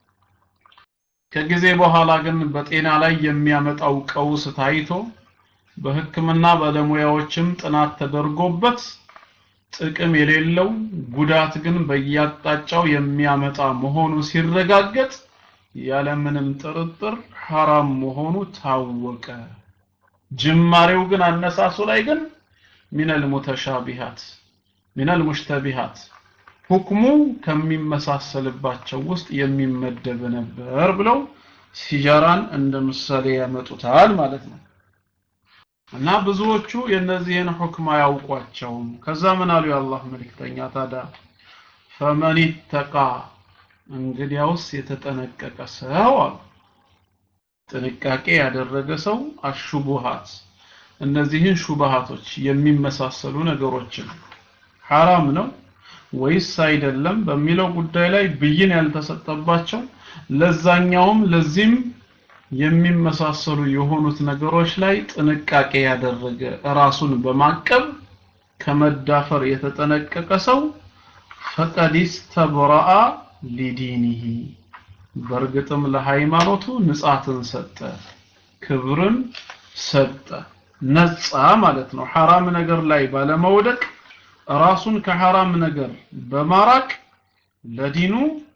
ከጊዜ በኋላ ግን በጤና ላይ የሚያመጣው ቀውስ ታይቶ በህክምና ባለሙያዎችም ጥናት ተደርጎበት ጥቅም የሌለው ጉዳት ግን በየአቅጣጫው የሚያመጣ መሆኑ ሲረጋገጥ ያለምንም ጥርጥር ሐራም መሆኑ ታወቀ ጅማሬው ግን አነሳሱ ላይ ግን ሚነል ሙተሻቢሃት ሚነል ሙሽተቢሃት ሁክሙ ከሚመሳሰልባቸው ውስጥ የሚመደብ ነበር ብለው ሲጃራን እንደ ምሳሌ ያመጡታል ማለት ነው እና ብዙዎቹ የነዚህን ሁክም አያውቋቸውም ከዛ ምን አሉ የአላህ መልእክተኛ ታዲያ ፈመን ተቃ እንግዲያውስ የተጠነቀቀ ሰው አሉ ጥንቃቄ ያደረገ ሰው አሹቡሃት እነዚህን ሹባሃቶች የሚመሳሰሉ ነገሮችን ሐራም ነው ወይስ አይደለም በሚለው ጉዳይ ላይ ብይን ያልተሰጠባቸው ለዛኛውም ለዚህም የሚመሳሰሉ የሆኑት ነገሮች ላይ ጥንቃቄ ያደረገ ራሱን በማቀብ ከመዳፈር የተጠነቀቀ ሰው ፈቀዲስ ተብረአ ሊዲኒሂ በእርግጥም ለሃይማኖቱ ንጻትን ሰጠ ክብርን ሰጠ ነጻ ማለት ነው ሐራም ነገር ላይ ባለመውደቅ ራሱን ከሐራም ነገር በማራቅ ለዲኑ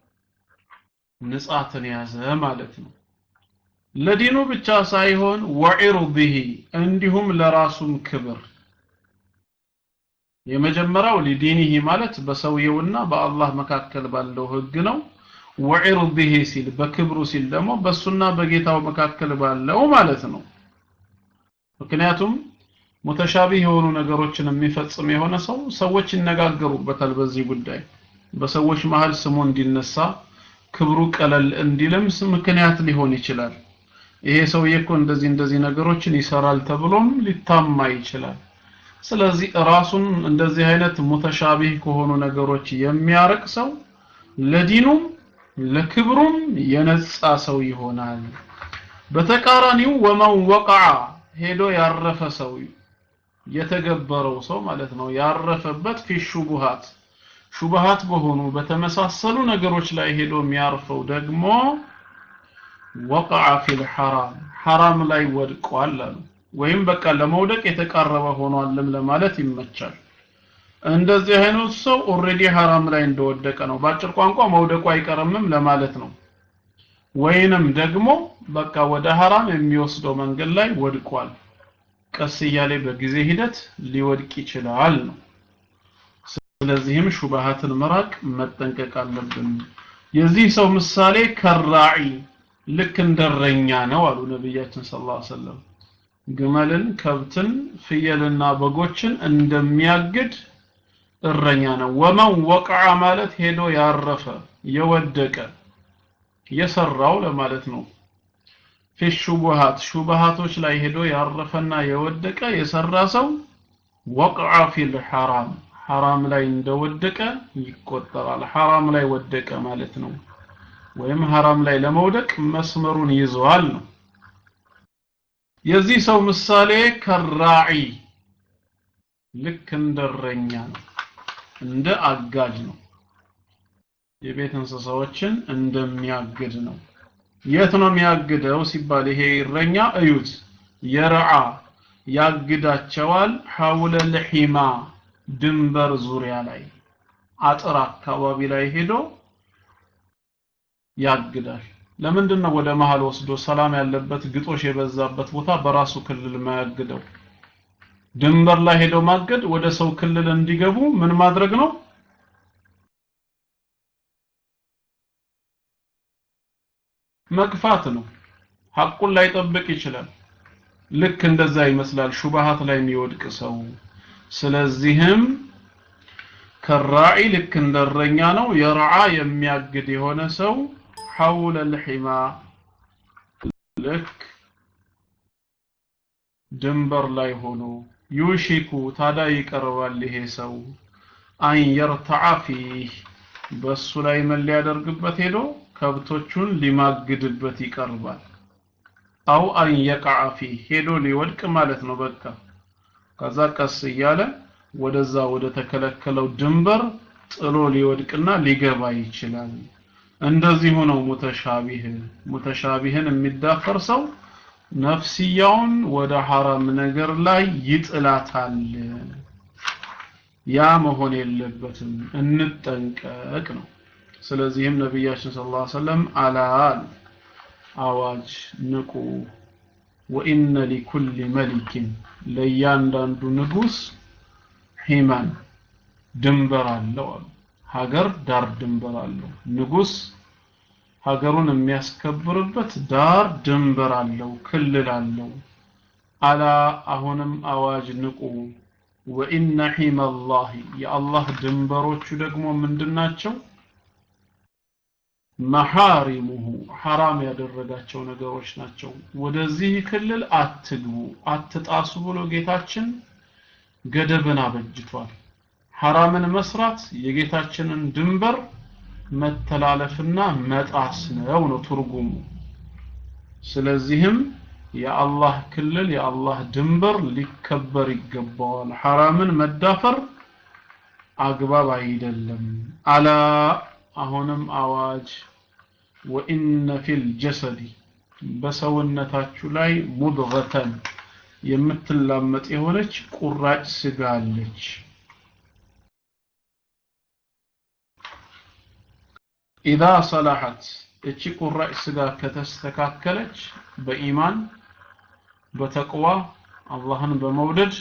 ንጻትን ያዘ ማለት ነው ለዲኑ ብቻ ሳይሆን ወዒርዲሂ እንዲሁም ለራሱም ክብር የመጀመሪያው ሊዲኒሂ ማለት በሰውየውና በአላህ መካከል ባለው ህግ ነው ወዒርዲሂ ሲል በክብሩ ሲል ደግሞ በሱና በጌታው መካከል ባለው ማለት ነው ምክንያቱም ሙተሻቢህ የሆኑ ነገሮችን የሚፈጽም የሆነ ሰው ሰዎች ይነጋገሩበታል በዚህ ጉዳይ በሰዎች መሃል ስሙ እንዲነሳ ክብሩ ቀለል እንዲልም ምክንያት ሊሆን ይችላል ይሄ ሰውዬ እኮ እንደዚህ እንደዚህ ነገሮችን ይሰራል ተብሎም ሊታማ ይችላል ስለዚህ ራሱን እንደዚህ አይነት ሙተሻቢህ ከሆኑ ነገሮች የሚያርቅ ሰው ለዲኑም ለክብሩም የነጻ ሰው ይሆናል በተቃራኒው ወመን ወቀዓ ሄዶ ያረፈ ሰው የተገበረው ሰው ማለት ነው ያረፈበት ፊ ሹቡሃት ሹቡሃት በሆኑ በተመሳሰሉ ነገሮች ላይ ሄዶ የሚያርፈው ደግሞ ወቀዓ ፊል ሐራም ሐራም ላይ ወድቋል አሉ ወይም በቃ ለመውደቅ የተቃረበ ሆኗልም ለማለት ይመቻል እንደዚህ አይነት ሰው ኦሬዲ ሐራም ላይ እንደወደቀ ነው ባጭር ቋንቋ መውደቁ አይቀርምም ለማለት ነው ወይንም ደግሞ በቃ ወደ ሐራም የሚወስደው መንገድ ላይ ወድቋል ቀስ እያለ በጊዜ ሂደት ሊወድቅ ይችላል ነው ስለዚህም ሹባሃትን መራቅ መጠንቀቅ አለብን የዚህ ሰው ምሳሌ ከራዒ ልክ እንደረኛ ነው አሉ ነብያችን ሰለላሁ ዐለይሂ ወሰለም ግመልን ከብትን ፍየልና በጎችን እንደሚያግድ እረኛ ነው ወመን ወቀዓ ማለት ሄዶ ያረፈ የወደቀ የሰራው ለማለት ነው ፊ ሹቡሃት ሹቡሃቶች ላይ ሄዶ ያረፈና የወደቀ የሰራ ሰው ወቅዓ ፊል ሐራም ሐራም ላይ እንደወደቀ ይቆጠራል ሐራም ላይ ወደቀ ማለት ነው ወይም ሐራም ላይ ለመውደቅ መስመሩን ይዘዋል ነው የዚህ ሰው ምሳሌ ከራዒ ልክ እንደረኛ ነው እንደ አጋጅ ነው የቤት እንስሳዎችን እንደሚያግድ ነው። የት ነው የሚያግደው ሲባል ይሄ እረኛ እዩት፣ የረዓ ያግዳቸዋል ሐውለል ሒማ ድንበር ዙሪያ ላይ አጥር አካባቢ ላይ ሄዶ ያግዳል። ለምንድን ነው ወደ መሃል ወስዶ ሰላም ያለበት ግጦሽ የበዛበት ቦታ በራሱ ክልል ማያግደው? ድንበር ላይ ሄዶ ማገድ ወደ ሰው ክልል እንዲገቡ ምን ማድረግ ነው? መግፋት ነው። ሐቁን ላይጠብቅ ይችላል። ልክ እንደዛ ይመስላል ሹባሃት ላይ የሚወድቅ ሰው። ስለዚህም ከራዒ ልክ እንደረኛ ነው። የረዓ የሚያግድ የሆነ ሰው ሐውለ ልሒማ ልክ ድንበር ላይ ሆኖ ዩሺኩ ታዳ ይቀርባል ይሄ ሰው አን የርተዓ ፊህ በሱ ላይ ምን ሊያደርግበት ሄዶ ከብቶቹን ሊማግድበት ይቀርባል። አው አን የቀዓ ፊህ ሄዶ ሊወድቅ ማለት ነው። በቃ ከዛ ቀስ እያለ ወደዛ ወደ ተከለከለው ድንበር ጥሎ ሊወድቅና ሊገባ ይችላል። እንደዚሁ ነው ሙተሻቢህ። ሙተሻቢህን የሚዳፈር ሰው ነፍስያውን ወደ ሐራም ነገር ላይ ይጥላታል። ያ መሆን የለበትም፣ እንጠንቀቅ ነው። ስለዚህም ነቢያችን ሰለላሁ ዐለይሂ ወሰለም አላል አዋጅ ንቁ፣ ወኢነ ሊኩል መሊኪን ለእያንዳንዱ ንጉስ ሂማን ድንበር አለው አሉ። ሀገር ዳር ድንበር አለው። ንጉስ ሀገሩን የሚያስከብርበት ዳር ድንበር አለው፣ ክልል አለው። አላ አሁንም አዋጅ ንቁ ወኢነ ሒመላሂ የአላህ ድንበሮቹ ደግሞ ምንድናቸው? መሐሪሙሁ ሐራም ያደረጋቸው ነገሮች ናቸው። ወደዚህ ክልል አትግቡ፣ አትጣሱ ብሎ ጌታችን ገደብን አበጅቷል። ሐራምን መስራት የጌታችንን ድንበር መተላለፍና መጣስ ነው ነው ትርጉሙ። ስለዚህም የአላህ ክልል የአላህ ድንበር ሊከበር ይገባዋል። ሐራምን መዳፈር አግባብ አይደለም። አላ አሁንም አዋጅ ወኢነ ፊል ጀሰዲ በሰውነታችሁ ላይ ሙድገተን የምትላመጥ የሆነች ቁራጭ ስጋ አለች። ኢዛ ሰላሐት እቺ ቁራጭ ስጋ ከተስተካከለች በኢማን በተቅዋ አላህን በመውደድ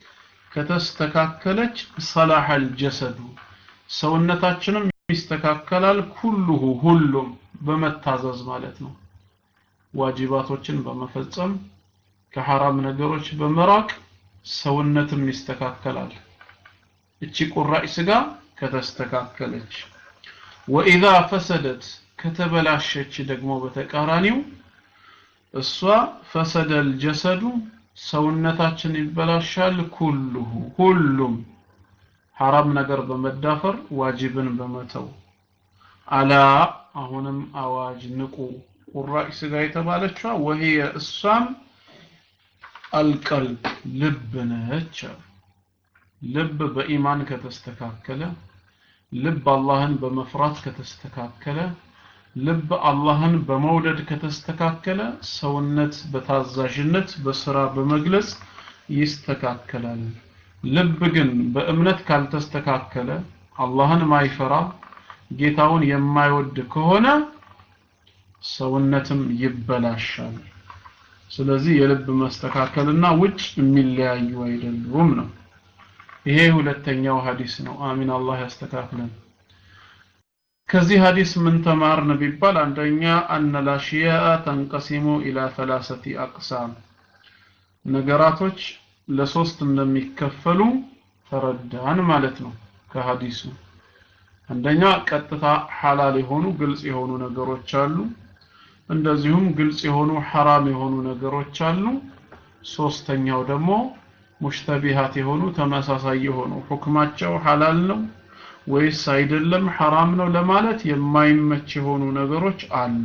ከተስተካከለች ሰላሐል ጀሰዱ ሰውነታችንም ይስተካከላል። ኩሉሁ ሁሉም በመታዘዝ ማለት ነው። ዋጅባቶችን በመፈጸም ከሐራም ነገሮች በመራቅ ሰውነትም ይስተካከላል። እቺ ቁራጭ ስጋ ከተስተካከለች ወኢዛ ፈሰደት ከተበላሸች ደግሞ በተቃራኒው እሷ ፈሰደል ጀሰዱ ሰውነታችን ይበላሻል። ኩሉሁ ሁሉም ሐራም ነገር በመዳፈር ዋጅብን በመተው አላ አሁንም አዋጅ ንቁ ቁራጭ ስጋ የተባለችዋ ወህየ እሷም አልቀልብ ልብ ነች። ልብ በኢማን ከተስተካከለ ልብ አላህን በመፍራት ከተስተካከለ ልብ አላህን በመውደድ ከተስተካከለ ሰውነት በታዛዥነት በስራ በመግለጽ ይስተካከላል። ልብ ግን በእምነት ካልተስተካከለ አላህን ማይፈራ ጌታውን የማይወድ ከሆነ ሰውነትም ይበላሻል። ስለዚህ የልብ መስተካከልና ውጭ የሚለያዩ አይደሉም ነው። ይሄ ሁለተኛው ሐዲስ ነው። አሚን አላህ ያስተካክለን። ከዚህ ሐዲስ ምን ተማርን ቢባል አንደኛ አነ ላሽያአ ተንቀሲሙ ኢላ ሰላሰቲ አቅሳም ነገራቶች ለሶስት እንደሚከፈሉ ተረዳን ማለት ነው ከሐዲሱ። አንደኛ ቀጥታ ሐላል የሆኑ ግልጽ የሆኑ ነገሮች አሉ። እንደዚሁም ግልጽ የሆኑ ሐራም የሆኑ ነገሮች አሉ። ሶስተኛው ደግሞ ሙሽተቢሃት የሆኑ ተመሳሳይ የሆኑ ሁክማቸው ሐላል ነው ወይስ አይደለም ሐራም ነው ለማለት የማይመች የሆኑ ነገሮች አሉ።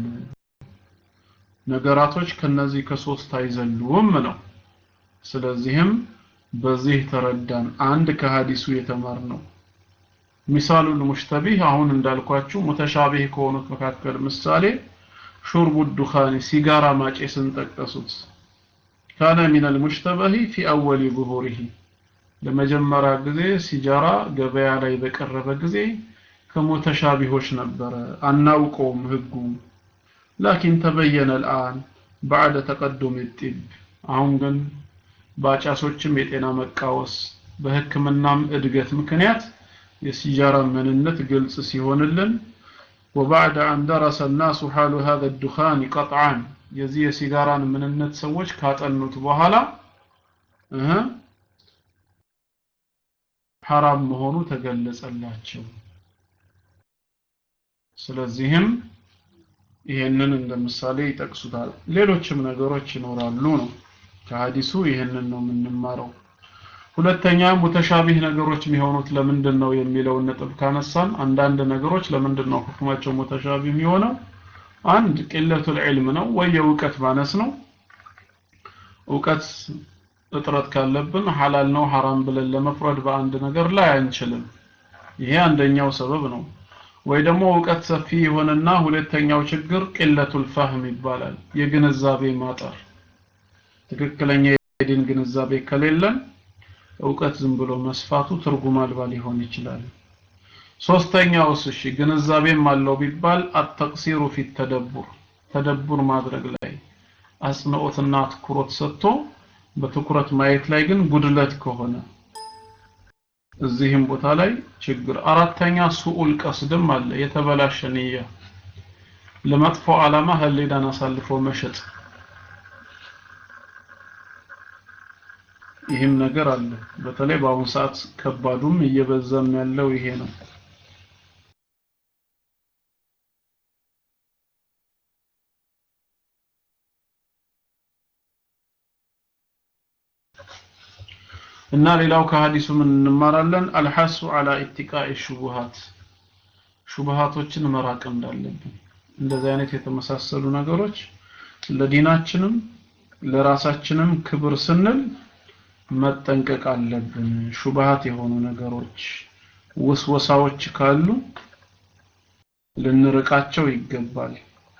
ነገራቶች ከነዚህ ከሶስት አይዘሉም ነው። ስለዚህም በዚህ ተረዳን አንድ ከሐዲሱ የተማርነው ሚሳሉል ሙሽተቢህ አሁን እንዳልኳችሁ ሙተሻቢህ ከሆኑት መካከል ምሳሌ ሹርቡ ዱኻኒ ሲጋራ ማጨስን ጠቀሱት ካነ ሚነል ሙሽተበሂ ፊ አወሊ ዙሁሪሂ ለመጀመሪያ ጊዜ ሲጃራ ገበያ ላይ በቀረበ ጊዜ ከሙተሻቢሆች ነበረ አናውቀውም ህጉ ላኪን ተበየነ الآن بعد تقدم الطب አሁን ግን በአጫሶችም የጤና መቃወስ በህክምናም እድገት ምክንያት የሲጃራ ምንነት ግልጽ ሲሆንልን وبعد أن درس الناس حال هذا الدخان قطعا የዚህ የሲጋራን ምንነት ሰዎች ካጠኑት በኋላ እህ ሐራም መሆኑ ተገለጸላቸው ስለዚህም ይሄንን እንደ ምሳሌ ይጠቅሱታል ሌሎችም ነገሮች ይኖራሉ ነው ከሐዲሱ ይሄንን ነው የምንማረው ሁለተኛ ሙተሻቢህ ነገሮች የሚሆኑት ለምንድን ነው የሚለውን ነጥብ ካነሳን አንዳንድ ነገሮች ለምንድን ነው ሁክማቸው ሙተሻቢህ የሚሆነው አንድ ቅለቱል ዒልም ነው ወይ የእውቀት ማነስ ነው እውቀት እጥረት ካለብን ሐላል ነው ሐራም ብለን ለመፍረድ በአንድ ነገር ላይ አንችልም ይሄ አንደኛው ሰበብ ነው ወይ ደግሞ እውቀት ሰፊ የሆነና ሁለተኛው ችግር ቅለቱል ፈህም ይባላል የግንዛቤ ማጠር ትክክለኛ የዲን ግንዛቤ ከሌለን እውቀት ዝም ብሎ መስፋቱ ትርጉም አልባ ሊሆን ይችላል ሶስተኛውስ እሺ ግንዛቤም አለው ቢባል አተቅሲሩ ፊት ተደቡር ተደቡር ማድረግ ላይ አጽንኦትና ትኩረት ሰጥቶ በትኩረት ማየት ላይ ግን ጉድለት ከሆነ እዚህም ቦታ ላይ ችግር አራተኛ ሱኡል ቀስድም አለ የተበላሸ ንያ ለመጥፎ ዓላማ ህሊናን አሳልፎ መሸጥ ይህም ነገር አለ በተለይ በአሁኑ ሰዓት ከባዱም እየበዛም ያለው ይሄ ነው እና ሌላው ከሐዲሱ ምን እንማራለን አልሐሱ አላ ኢትቃኢ ሹቡሃት ሹቡሃቶችን መራቅ እንዳለብን እንደዚህ አይነት የተመሳሰሉ ነገሮች ለዲናችንም ለራሳችንም ክብር ስንል መጠንቀቅ አለብን ሹብሃት የሆኑ ነገሮች ውስወሳዎች ካሉ ልንርቃቸው ይገባል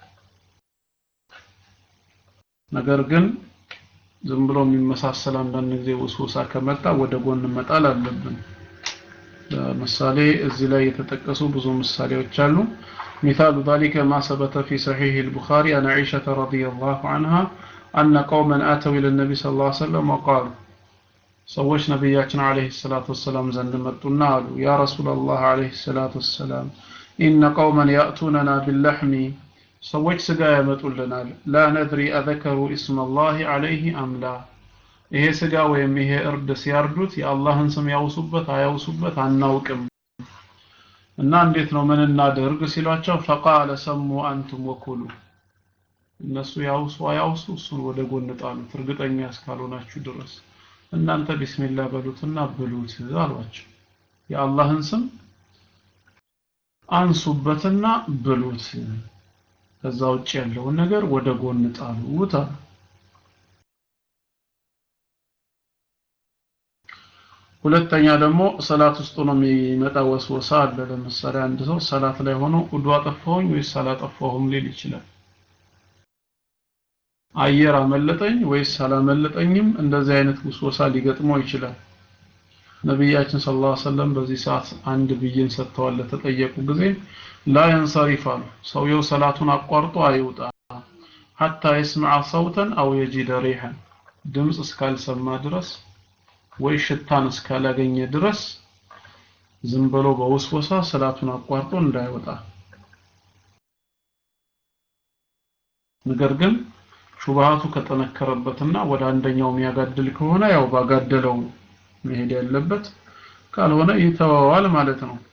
ነገር ግን ዝም ብሎ የሚመሳሰል አንዳንድ ጊዜ ውስወሳ ከመጣ ወደ ጎን መጣል አለብን ለምሳሌ እዚህ ላይ የተጠቀሱ ብዙ ምሳሌዎች አሉ مثال ذلك ما ثبت في صحيح البخاري عن عائشة رضي الله عنها أن قوما آتوا إلى النبي صلى الله عليه وسلم وقالوا ሰዎች ነቢያችን አለይሂ ሰላቱ ወሰላም ዘንድ መጡና አሉ ያ ረሱላላህ አለይሂ ሰላቱ ወሰላም ኢነ ቀውመን ያእቱነና ቢለሕሚ ሰዎች ስጋ ያመጡልናል ላ ነድሪ አዘከሩ ኢስመላህ አለይህ አምላ ይሄ ስጋ ወይም ይሄ እርድ ሲያርዱት የአላህን ስም ያውሱበት አያውሱበት አናውቅም እና እንዴት ነው ምን እናደርግ ሲሏቸው ፈቃለ ሰሙ አንቱም ወኩሉ እነሱ ያውሱ አያውሱ እሱን ወደ ጎን ጣሉት እርግጠኛ እስካልሆናችሁ ድረስ እናንተ ቢስሚላህ በሉትና ብሉት አሏቸው የአላህን ስም አንሱበትና ብሉት ከዛ ውጭ ያለውን ነገር ወደ ጎን ጣሉት አሉ ሁለተኛ ደግሞ ሰላት ውስጥ ሆኖ የሚመጣ ወስወሳ አለ ለምሳሌ አንድ ሰው ሰላት ላይ ሆኖ ውዱ አጠፋሁኝ ወይስ አላጠፋሁም ሊል ይችላል አየር አመለጠኝ ወይስ አላመለጠኝም እንደዚህ አይነት ውስወሳ ሊገጥመው ይችላል ነቢያችን ሰለላሁ ዐለይሂ ወሰለም በዚህ ሰዓት አንድ ብይን ሰጥተዋል ለተጠየቁ ጊዜ ላ የንሰሪፍ አሉ ሰውየው ሰላቱን አቋርጦ አይውጣ ሐታ የስምዐ ሰውተን አው የጂደ ሪሐን ድምፅ እስካልሰማ ድረስ ወይ ሽታን እስካላገኘ ድረስ ዝም ብሎ በውስወሳ ሰላቱን አቋርጦ እንዳይወጣ ነገር ግን ሹብሃቱ ከጠነከረበትና ወደ አንደኛው የሚያጋድል ከሆነ ያው ባጋደለው መሄድ ያለበት ካልሆነ ይተዋዋል ማለት ነው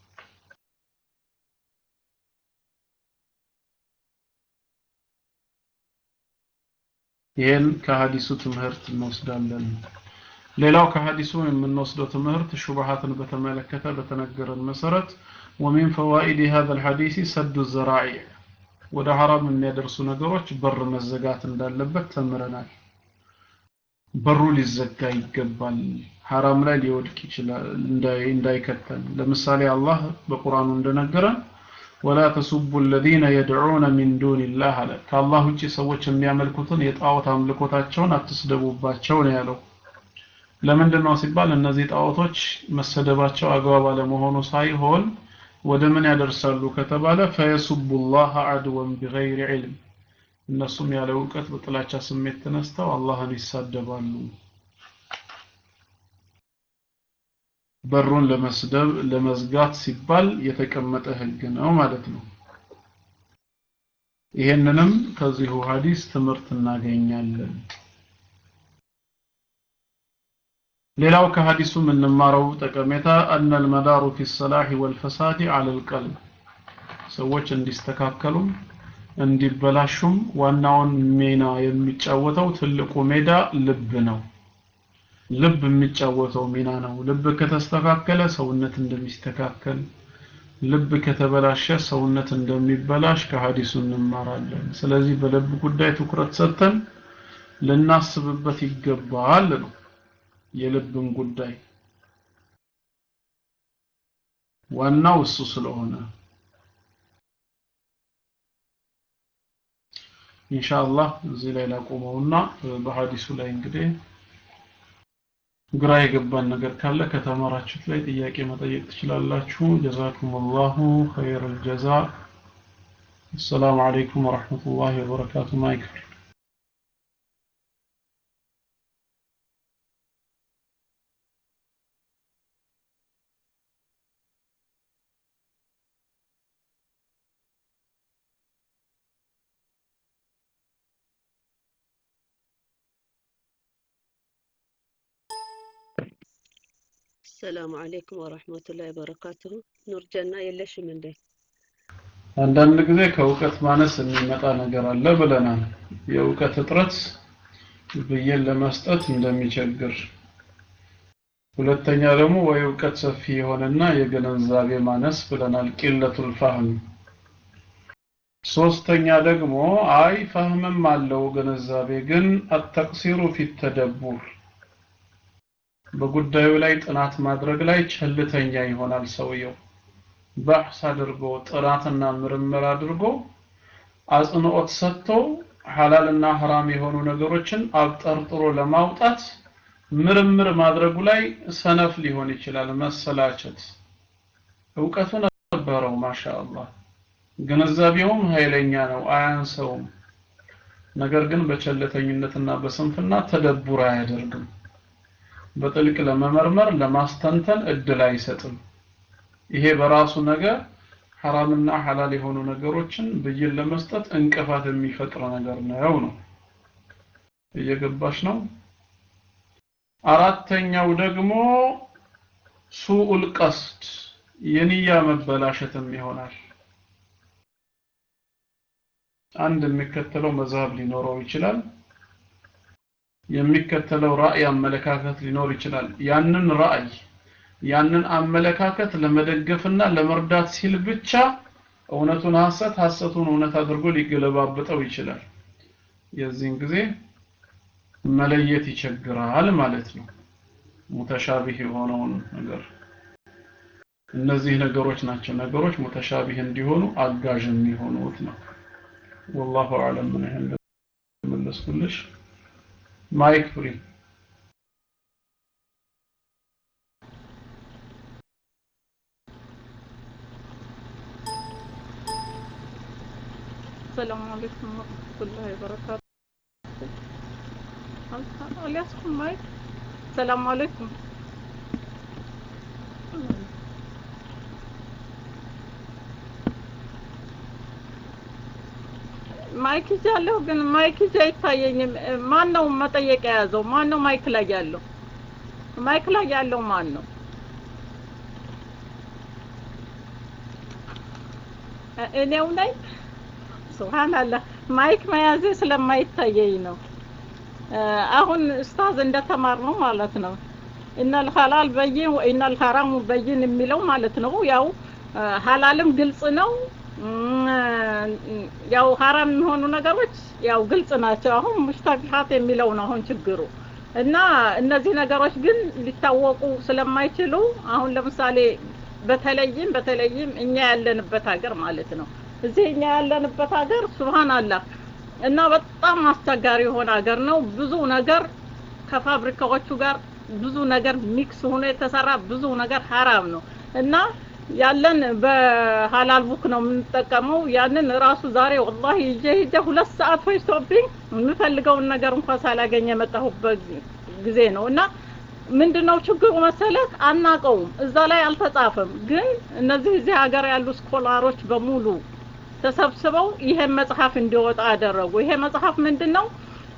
ይህን ከሀዲሱ ትምህርት እንወስዳለን ሌላው ከሀዲሱ የምንወስደው ትምህርት ሹብሃትን በተመለከተ በተነገረን መሰረት ومن فوائد هذا الحديث سد الذرائع ወደ ሐራም የሚያደርሱ ነገሮች በር መዘጋት እንዳለበት ተምረናል በሩ ሊዘጋ ይገባል ሐራም ላይ ሊወድቅ ይችላል እንዳይከተል ለምሳሌ አላህ በቁርአኑ እንደነገረን ወላ ተሱቡ الذين يدعون من دون الله አለ ከአላህ ውጪ ሰዎች የሚያመልኩትን የጣዖት አምልኮታቸውን አትስደቡባቸው ነው ያለው ለምንድን ነው ሲባል እነዚህ ጣዖቶች መሰደባቸው አግባብ አለመሆኑ ሳይሆን ወደ ምን ያደርሳሉ ከተባለ ፈየሱቡ ላህ አድወን ቢገይሪ ዒልም እነሱም ያለ እውቀት በጥላቻ ስሜት ተነስተው አላህን ይሳደባሉ በሩን ለመስደብ ለመዝጋት ሲባል የተቀመጠ ህግ ነው ማለት ነው ይሄንንም ከዚሁ ሐዲስ ትምህርት እናገኛለን ሌላው ከሐዲሱ የምንማረው ጠቀሜታ አነ المدار في الصلاح والفساد على القلب ሰዎች እንዲስተካከሉም እንዲበላሹም ዋናውን ሚና የሚጫወተው ትልቁ ሜዳ ልብ ነው ልብ የሚጫወተው ሚና ነው ልብ ከተስተካከለ ሰውነት እንደሚስተካከል ልብ ከተበላሸ ሰውነት እንደሚበላሽ ከሐዲሱ እንማራለን ስለዚህ በልብ ጉዳይ ትኩረት ሰጥተን ልናስብበት ይገባል ነው የልብን ጉዳይ ዋናው እሱ ስለሆነ ኢንሻአላህ እዚህ ላይ ላቆመውና በሐዲሱ ላይ እንግዲህ ግራ የገባን ነገር ካለ ከተማራችሁት ላይ ጥያቄ መጠየቅ ትችላላችሁ ጀዛኩሙላሁ ኸይረል ጀዛ السلام عليكم ورحمة الله وبركاته مايكل ሰላም አለይኩም ወራህመቱላሂ ወበረካቱሁ ኑር ጀና የለሽም እንዴ አንዳንድ ጊዜ ከእውቀት ማነስ የሚመጣ ነገር አለ ብለናል የእውቀት እጥረት ብዬን ለመስጠት እንደሚቸግር ሁለተኛ ደግሞ ወይ እውቀት ሰፊ የሆነና የግንዛቤ ማነስ ብለናል ቂለቱል ፋህም ሶስተኛ ደግሞ አይ ፈህምም አለው ግንዛቤ ግን አተቅሲሩ ፊት ተደቡር በጉዳዩ ላይ ጥናት ማድረግ ላይ ቸልተኛ ይሆናል ሰውየው ባሕስ አድርጎ ጥናትና ምርምር አድርጎ አጽንኦት ሰጥቶ ሐላልና ሐራም የሆኑ ነገሮችን አብጠርጥሮ ለማውጣት ምርምር ማድረጉ ላይ ሰነፍ ሊሆን ይችላል መሰላቸት እውቀቱ ነበረው ማሻአላህ ግንዛቤውም ኃይለኛ ነው አያንሰውም ነገር ግን በቸለተኝነትና በስንፍና ተደቡር አያደርግም በጥልቅ ለመመርመር ለማስተንተን እድል አይሰጥም ይሄ በራሱ ነገር ሐራምና ሐላል የሆኑ ነገሮችን ብይን ለመስጠት እንቅፋት የሚፈጥር ነገር ነው ነው እየገባሽ ነው አራተኛው ደግሞ ሱኡል ቀስድ የንያ መበላሸትም ይሆናል አንድ የሚከተለው መዝሀብ ሊኖረው ይችላል የሚከተለው ራእይ አመለካከት ሊኖር ይችላል ያንን ራእይ ያንን አመለካከት ለመደገፍና ለመርዳት ሲል ብቻ እውነቱን ሐሰት ሐሰቱን እውነት አድርጎ ሊገለባብጠው ይችላል የዚህን ጊዜ መለየት ይቸግራል ማለት ነው ሙተሻቢህ የሆነውን ነገር እነዚህ ነገሮች ናቸው ነገሮች ሙተሻቢህ እንዲሆኑ አጋዥ የሚሆኑት ነው والله اعلم ምን ያህል መለስኩልሽ ማይክ ፍሪ السلام عليكم ورحمة الله وبركاته الياسكم مايك السلام عليكم ማይክ ይዛለሁ ግን ማይክ ይዛ አይታየኝም ማን ነው መጠየቅ የያዘው ማን ነው ማይክ ላይ ያለው ማይክ ላይ ያለው ማን ነው እኔው ነኝ ሱብሃንአላህ ማይክ መያዜ ስለማይታየኝ ነው አሁን ኡስታዝ እንደተማር ነው ማለት ነው ኢነል ሐላል በይን ወኢነል ሐራሙ በይን የሚለው ማለት ነው ያው ሐላልም ግልጽ ነው ያው ሐራም የሚሆኑ ነገሮች ያው ግልጽ ናቸው አሁን ሙሽተቢሃት የሚለው ነው አሁን ችግሩ እና እነዚህ ነገሮች ግን ሊታወቁ ስለማይችሉ አሁን ለምሳሌ በተለይም በተለይም እኛ ያለንበት ሀገር ማለት ነው እዚህ እኛ ያለንበት ሀገር ሱብሃንአላህ እና በጣም አስቸጋሪ የሆነ ሀገር ነው። ብዙ ነገር ከፋብሪካዎቹ ጋር ብዙ ነገር ሚክስ ሆኖ የተሰራ ብዙ ነገር ሀራም ነው እና ያለን በሀላል ቡክ ነው የምንጠቀመው። ያንን ራሱ ዛሬ ወላሂ ይዤ ሂጄ ሁለት ሰዓት ፈጅቶብኝ የምፈልገውን ነገር እንኳን ሳላገኝ የመጣሁበት ጊዜ ነው እና ምንድነው ችግሩ መሰለህ? አናቀውም። እዛ ላይ አልተጻፈም። ግን እነዚህ እዚህ ሀገር ያሉ ስኮላሮች በሙሉ ተሰብስበው ይሄን መጽሐፍ እንዲወጣ አደረጉ። ይሄ መጽሐፍ ምንድን ነው?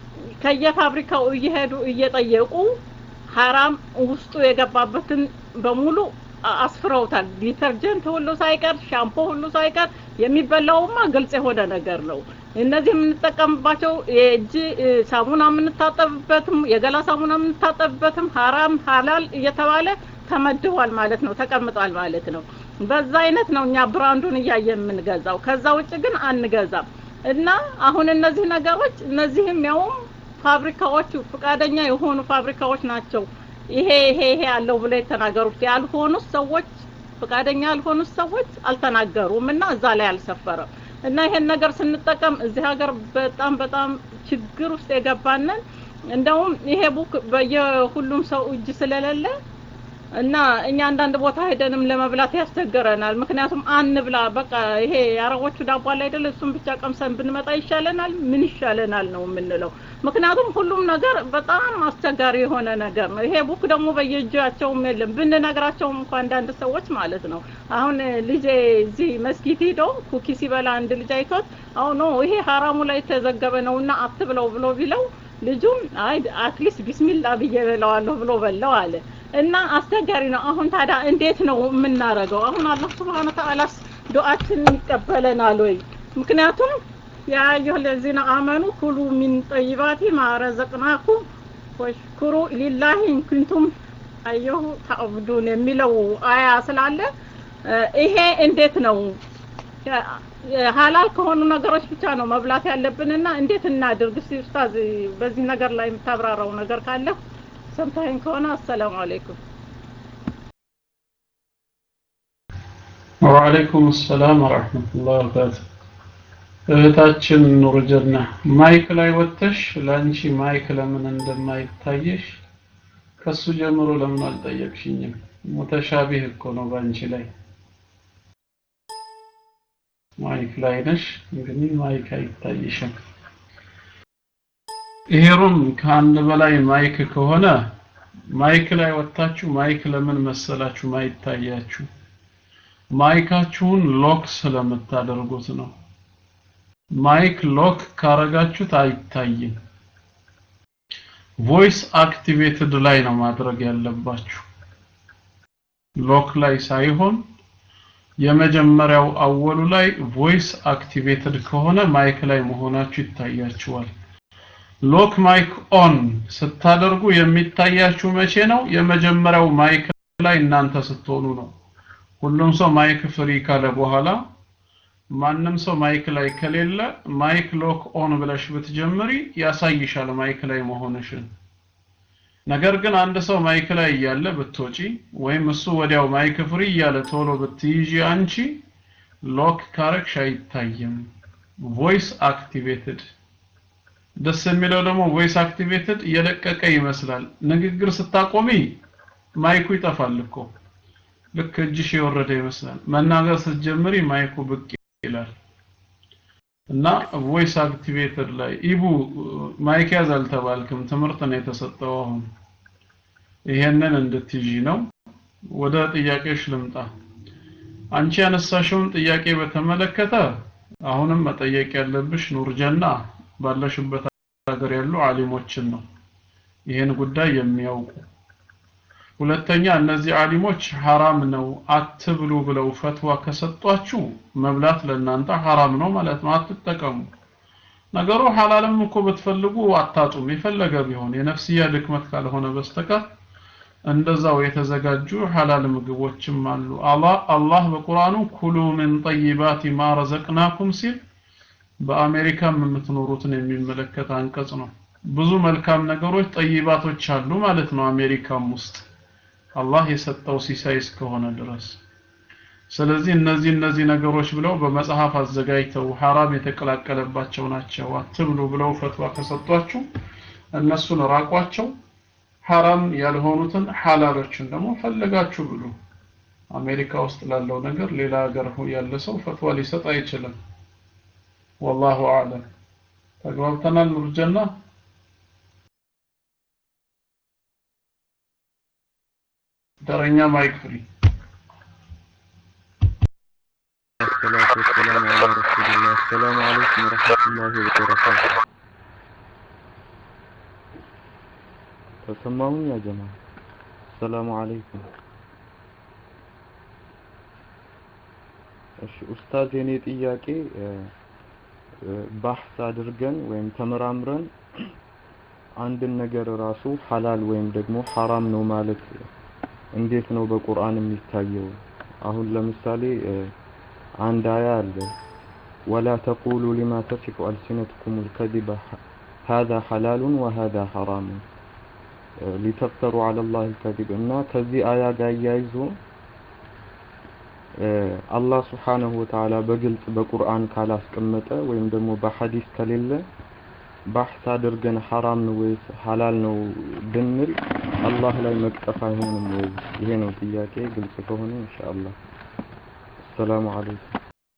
ከየፋብሪካው እየሄዱ እየጠየቁ ሀራም ውስጡ የገባበትን በሙሉ አስፍረውታል። ዲተርጀንት ሁሉ ሳይቀር ሻምፖ ሁሉ ሳይቀር የሚበላውማ ግልጽ የሆነ ነገር ነው። እነዚህ የምንጠቀምባቸው የእጅ ሳሙና የምንታጠብበትም የገላ ሳሙና የምንታጠብበትም ሀራም ሀላል እየተባለ ተመድቧል ማለት ነው፣ ተቀምጧል ማለት ነው። በዛ አይነት ነው እኛ ብራንዱን እያየ የምንገዛው። ከዛ ውጭ ግን አንገዛም። እና አሁን እነዚህ ነገሮች እነዚህም ያውም ፋብሪካዎቹ ፈቃደኛ የሆኑ ፋብሪካዎች ናቸው ይሄ ይሄ ይሄ ያለው ብለው የተናገሩት ያልሆኑት ሰዎች ፈቃደኛ ያልሆኑት ሰዎች አልተናገሩም እና እዛ ላይ አልሰፈረም እና ይሄን ነገር ስንጠቀም እዚህ ሀገር በጣም በጣም ችግር ውስጥ የገባንን እንደውም ይሄ ቡክ በየሁሉም ሰው እጅ ስለሌለ እና እኛ አንዳንድ ቦታ ሄደንም ለመብላት ያስቸግረናል። ምክንያቱም አንብላ በቃ ይሄ የአረቦቹ ዳቦ አለ አይደል? እሱም ብቻ ቀምሰን ብንመጣ ይሻለናል። ምን ይሻለናል ነው የምንለው። ምክንያቱም ሁሉም ነገር በጣም አስቸጋሪ የሆነ ነገር ነው። ይሄ ቡክ ደግሞ በየእጃቸውም የለም። ብንነግራቸውም እንኳ አንዳንድ ሰዎች ማለት ነው። አሁን ልጄ እዚህ መስጊድ ሂዶ ኩኪ ሲበላ አንድ ልጅ አይቶት አሁን ነው ይሄ ሀራሙ ላይ የተዘገበ ነውና አትብለው ብሎ ቢለው ልጁም አይ አትሊስት ቢስሚላ ብዬ በለዋለሁ ብሎ በለው አለ። እና አስቸጋሪ ነው። አሁን ታዲያ እንዴት ነው የምናረገው? አሁን አላህ ስብሐነ ወተዓላስ ዱዓችንን ይቀበለናል ወይ? ምክንያቱም ያ አዩሀ ለዚነ አመኑ ኩሉ ሚን ጠይባቲ ማ ረዘቅናኩም ወሽኩሩ ሊላሂ ኢን ኩንቱም አየሁ ተዕቡዱን የሚለው አያ ስላለ ይሄ እንዴት ነው ሀላል ከሆኑ ነገሮች ብቻ ነው መብላት ያለብንና እንዴት እናድርግ? እስቲ ኡስታዝ በዚህ ነገር ላይ የምታብራራው ነገር ካለ ሰምታኝ ከሆነ አሰላሙ አለይኩም። ወአለይኩም ሰላም ወራህመቱላሂ ወበረካቱ። እህታችን ኑር ጀና ማይክ ላይ ወጥተሽ ለአንቺ ማይክ ለምን እንደማይታየሽ ከሱ ጀምሮ ለምን አልጠየቅሽኝም? ሙተሻቢህ እኮ ነው በአንቺ ላይ ማይክ ላይ ነሽ፣ ግን ማይክ አይታይሽም። ይሄ ሩም ከአንድ በላይ ማይክ ከሆነ ማይክ ላይ ወጥታችሁ ማይክ ለምን መሰላችሁ ማይታያችሁ? ማይካችሁን ሎክ ስለምታደርጉት ነው። ማይክ ሎክ ካረጋችሁት አይታይም። ቮይስ አክቲቬትድ ላይ ነው ማድረግ ያለባችሁ፣ ሎክ ላይ ሳይሆን የመጀመሪያው አወሉ ላይ ቮይስ አክቲቬትድ ከሆነ ማይክ ላይ መሆናችሁ ይታያችኋል። ሎክ ማይክ ኦን ስታደርጉ የሚታያችሁ መቼ ነው? የመጀመሪያው ማይክ ላይ እናንተ ስትሆኑ ነው። ሁሉም ሰው ማይክ ፍሪ ካለ በኋላ ማንም ሰው ማይክ ላይ ከሌለ ማይክ ሎክ ኦን ብለሽ ብትጀምሪ ያሳይሻል ማይክ ላይ መሆንሽን። ነገር ግን አንድ ሰው ማይክ ላይ እያለ ብትወጪ ወይም እሱ ወዲያው ማይክ ፍሪ እያለ ቶሎ ብትይዢ አንቺ ሎክ ካረግሽ አይታይም። ቮይስ አክቲቬትድ ደስ የሚለው ደግሞ ቮይስ አክቲቬትድ እየለቀቀ ይመስላል። ንግግር ስታቆሚ ማይኩ ይጠፋል እኮ ልክ እጅሽ የወረደ ይመስላል። መናገር ስትጀምሪ ማይኩ ብቅ ይላል እና ቮይስ አክቲቬትድ ላይ ኢቡ ማይክ ያዝ አልተባልክም፣ ትምህርት ነው የተሰጠው። አሁን ይሄንን እንድትይዢ ነው። ወደ ጥያቄሽ ልምጣ። አንቺ ያነሳሽውን ጥያቄ በተመለከተ አሁንም መጠየቅ ያለብሽ ኑርጀና ባለሽበት ሀገር ያሉ አሊሞችን ነው ይህን ጉዳይ የሚያውቁ። ሁለተኛ እነዚህ አሊሞች ሐራም ነው አትብሉ ብለው ፈትዋ ከሰጧችሁ መብላት ለእናንተ ሐራም ነው ማለት ነው፣ አትጠቀሙ። ነገሩ ሐላልም እኮ ብትፈልጉ አታጡም፣ የፈለገ ቢሆን የነፍስያ ድክመት ካልሆነ በስተቀር እንደዛው የተዘጋጁ ሐላል ምግቦችም አሉ። አላህ አላህ በቁርአኑ ኩሉ ምን ጠይባቲ ማ ረዘቅናኩም ሲል በአሜሪካም የምትኖሩትን የሚመለከት አንቀጽ ነው። ብዙ መልካም ነገሮች ጠይባቶች አሉ ማለት ነው አሜሪካም ውስጥ አላህ የሰጠው ሲሳይ እስከሆነ ድረስ ስለዚህ እነዚህ እነዚህ ነገሮች ብለው በመጽሐፍ አዘጋጅተው ሐራም የተቀላቀለባቸው ናቸው አትብሉ ብለው ፈትዋ ከሰጧችሁ እነሱን ራቋቸው ሐራም ያልሆኑትን ሐላሎችን ደግሞ ፈልጋችሁ ብሉ አሜሪካ ውስጥ ላለው ነገር ሌላ ሀገር ያለ ሰው ፈትዋ ሊሰጥ አይችልም ወላሁ አለም ተግባብተናል ኑርጀና ተረኛ ማይክ ፍሪ الصلاة والسلام على رسول الله السلام عليكم ورحمة الله وبركاته تسمعون يا جماعة السلام عليكم እሺ ኡስታዝ የኔ ጥያቄ ባሕስ አድርገን ወይም ተመራምረን አንድን ነገር ራሱ ሐላል ወይም ደግሞ ሐራም ነው ማለት እንዴት ነው በቁርአን የሚታየው? አሁን ለምሳሌ አንድ አያ አለ ወላ ተቁሉ ሊማ ተሲፉ አልሲነትኩም ልከዚበ هذا حلال وهذا حرام ሊተፍተሩ على الله الكذب እና ከዚህ አያ ጋር እያይዞ አላህ ስብሓነሁ ወተዓላ በግልጽ በቁርአን ካላስቀመጠ ወይም ደግሞ በሐዲስ ከሌለ ባሕስ አድርገን ሐራም ነው ወይስ ሐላል ነው ብንል አላህ ላይ መቅጠፍ አይሆንም ወይ? ይሄ ነው ጥያቄ። ግልጽ ከሆነ ኢንሻአላህ። አሰላሙ አለይኩም።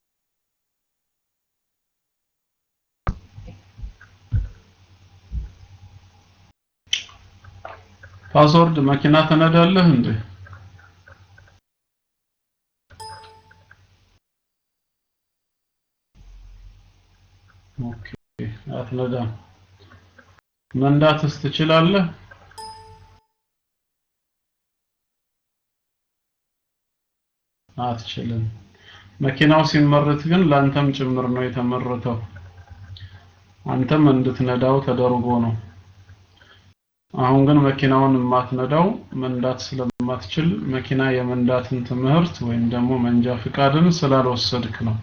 ፓስወርድ መኪና ትነዳለህ እንዴ? ኦኬ አትነዳም። መንዳትስ ትችላለህ? አትችልም። መኪናው ሲመረት ግን ላንተም ጭምር ነው የተመረተው። አንተም እንድትነዳው ተደርጎ ነው። አሁን ግን መኪናውን የማትነዳው መንዳት ስለማትችል መኪና የመንዳትን ትምህርት ወይም ደግሞ መንጃ ፍቃድን ስላልወሰድክ ነው።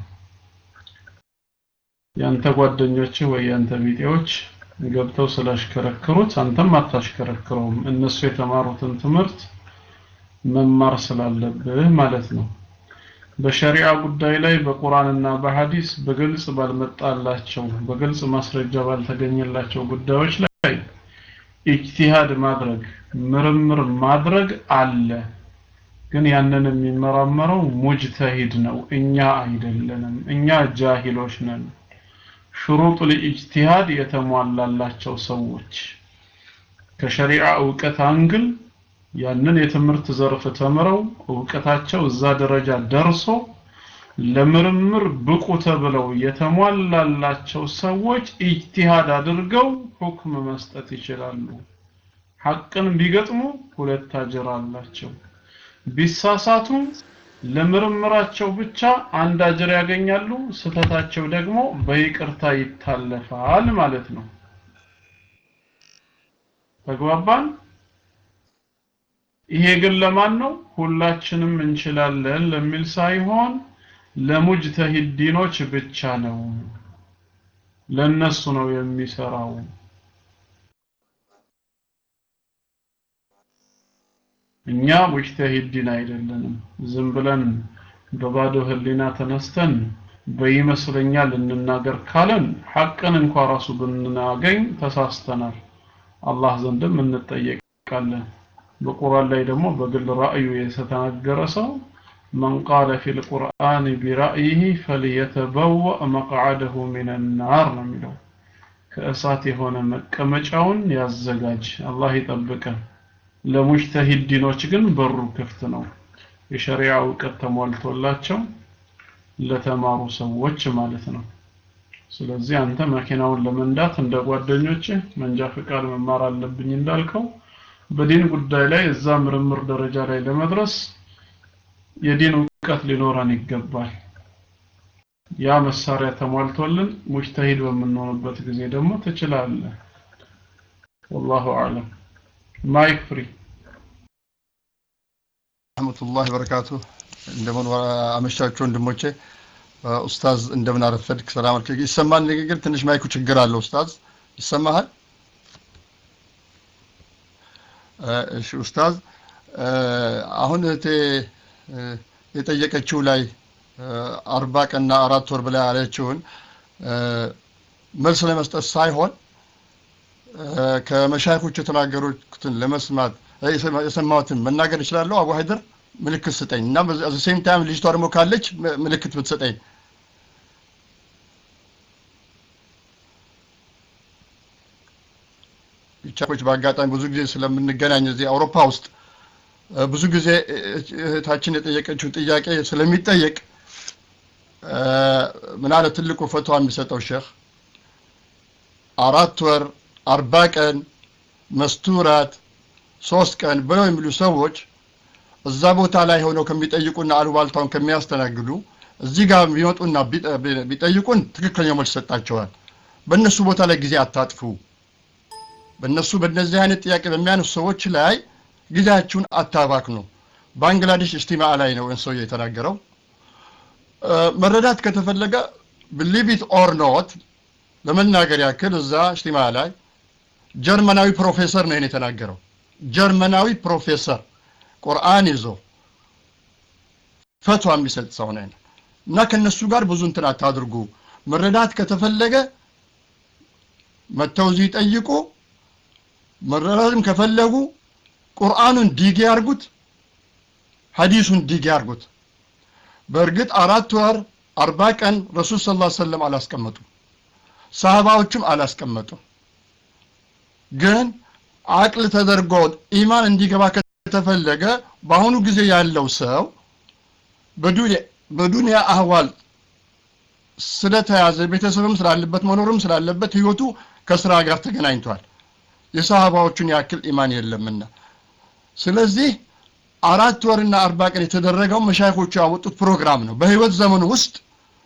ያንተ ጓደኞችህ ወይ ያንተ ቢጤዎች ገብተው ስላሽከረክሩት አንተም አታሽከረክረውም። እነሱ የተማሩትን ትምህርት መማር ስላለብህ ማለት ነው። በሸሪዓ ጉዳይ ላይ በቁርአንና በሐዲስ በግልጽ ባልመጣላቸው በግልጽ ማስረጃ ባልተገኘላቸው ጉዳዮች ላይ ኢጅቲሃድ ማድረግ ምርምር ማድረግ አለ። ግን ያንን የሚመራመረው ሙጅተሂድ ነው፣ እኛ አይደለንም። እኛ ጃሂሎች ነን። ሽሩጥ ለኢጅቲሃድ የተሟላላቸው ሰዎች ከሸሪዓ እውቀት አንግል ያንን የትምህርት ዘርፍ ተምረው እውቀታቸው እዛ ደረጃ ደርሶ ለምርምር ብቁ ተብለው የተሟላላቸው ሰዎች ኢጅቲሃድ አድርገው ሁክም መስጠት ይችላሉ። ሐቅን ቢገጥሙ ሁለት አጅር አላቸው። ቢሳሳቱ ለምርምራቸው ብቻ አንድ አጅር ያገኛሉ። ስተታቸው ደግሞ በይቅርታ ይታለፋል ማለት ነው። ተግባባን? ይሄ ግን ለማን ነው? ሁላችንም እንችላለን ለሚል ሳይሆን ለሙጅተሂዲኖች ብቻ ነው። ለነሱ ነው የሚሰራው። እኛ ሙጅተሂዲን አይደለንም። ዝም ብለን በባዶ ህሊና ተነስተን በይመስለኛል እንናገር ካለን ሐቅን እንኳ ራሱ ብናገኝ ተሳስተናል። አላህ ዘንድም እንጠየቃለን። በቁርአን ላይ ደግሞ በግል ራእዩ የተናገረ ሰው መን ቃለ ፊል ቁርአን ቢራእይህ ፈልየተበወእ መቅዓደሁ ሚነን ናር ነው የሚለው። ከእሳት የሆነ መቀመጫውን ያዘጋጅ። አላህ ይጠብቀን። ለሙጅተሂዲኖች ግን በሩ ክፍት ነው። የሸሪዓ እውቀት ተሟልቶላቸው ለተማሩ ሰዎች ማለት ነው። ስለዚህ አንተ መኪናውን ለመንዳት እንደ ጓደኞችህ መንጃ ፍቃድ መማር አለብኝ እንዳልከው በዲን ጉዳይ ላይ እዛ ምርምር ደረጃ ላይ ለመድረስ የዲን እውቀት ሊኖረን ይገባል። ያ መሳሪያ ተሟልቶልን ሙጅተሂድ በምንሆንበት ጊዜ ደግሞ ትችላለህ። ወላሁ አዕለም። ማይክ ፍሪ ረህመቱላህ በረካቱ እንደምን አመሻችሁ ወንድሞቼ ኡስታዝ እንደምን አረፈድክ ሰላም አለይኩም ይሰማል ንግግር ትንሽ ማይኩ ችግር አለው ኡስታዝ ይሰማሃል እሺ ኡስታዝ አሁን እህቴ የጠየቀችው ላይ አርባ ቀንና አራት ወር ብላ ያለችውን መልስ ለመስጠት ሳይሆን ከመሻይኮች የተናገሩትን ለመስማት የሰማሁትን መናገር እችላለሁ። አቡ ሀይደር ምልክት ስጠኝ እና በዚ ሴም ታይም ልጅቷ ደግሞ ካለች ምልክት ብትሰጠኝ ቻኮች በአጋጣሚ ብዙ ጊዜ ስለምንገናኝ እዚህ አውሮፓ ውስጥ ብዙ ጊዜ እህታችን የጠየቀችው ጥያቄ ስለሚጠየቅ ምናለ ትልቁ ፈቷ የሚሰጠው ሼህ አራት ወር አርባ ቀን መስተውራት ሶስት ቀን ብለው የሚሉ ሰዎች እዛ ቦታ ላይ ሆነው ከሚጠይቁና አሉባልታውን ከሚያስተናግዱ እዚህ ጋር ቢመጡና ቢጠይቁን ትክክለኛው መልስ ይሰጣቸዋል። በእነሱ ቦታ ላይ ጊዜ አታጥፉ። በእነሱ በእነዚህ አይነት ጥያቄ በሚያነሱ ሰዎች ላይ ጊዜያችሁን አታባክኑ። ባንግላዴሽ እስቲማ ላይ ነው ሰውዬ የተናገረው። መረዳት ከተፈለገ ብሊቭ ኢት ኦር ኖት ለመናገር ያክል እዛ እስቲማ ላይ ጀርመናዊ ፕሮፌሰር ነው የተናገረው። ጀርመናዊ ፕሮፌሰር ቁርአን ይዞ ፈቷ የሚሰጥ ሰው ነው እና ከነሱ ጋር ብዙ እንትን አታድርጉ። መረዳት ከተፈለገ መተው እዚህ ይጠይቁ። መረዳትም ከፈለጉ ቁርአኑን ዲግ ያርጉት፣ ሐዲሱን ዲግ ያርጉት። በእርግጥ አራት ወር አርባ ቀን ረሱል ስ ላ ሰለም አላስቀመጡም፣ ሰሃባዎችም አላስቀመጡም። ግን አቅል ተደርጎ ኢማን እንዲገባ ከተፈለገ በአሁኑ ጊዜ ያለው ሰው በዱንያ አህዋል ስለተያዘ ቤተሰብም ስላለበት መኖርም ስላለበት ህይወቱ ከስራ ጋር ተገናኝቷል። የሰሃባዎቹን ያክል ኢማን የለምና ስለዚህ አራት ወርና አርባ ቀን የተደረገው መሻይኮቹ ያወጡት ፕሮግራም ነው። በህይወት ዘመኑ ውስጥ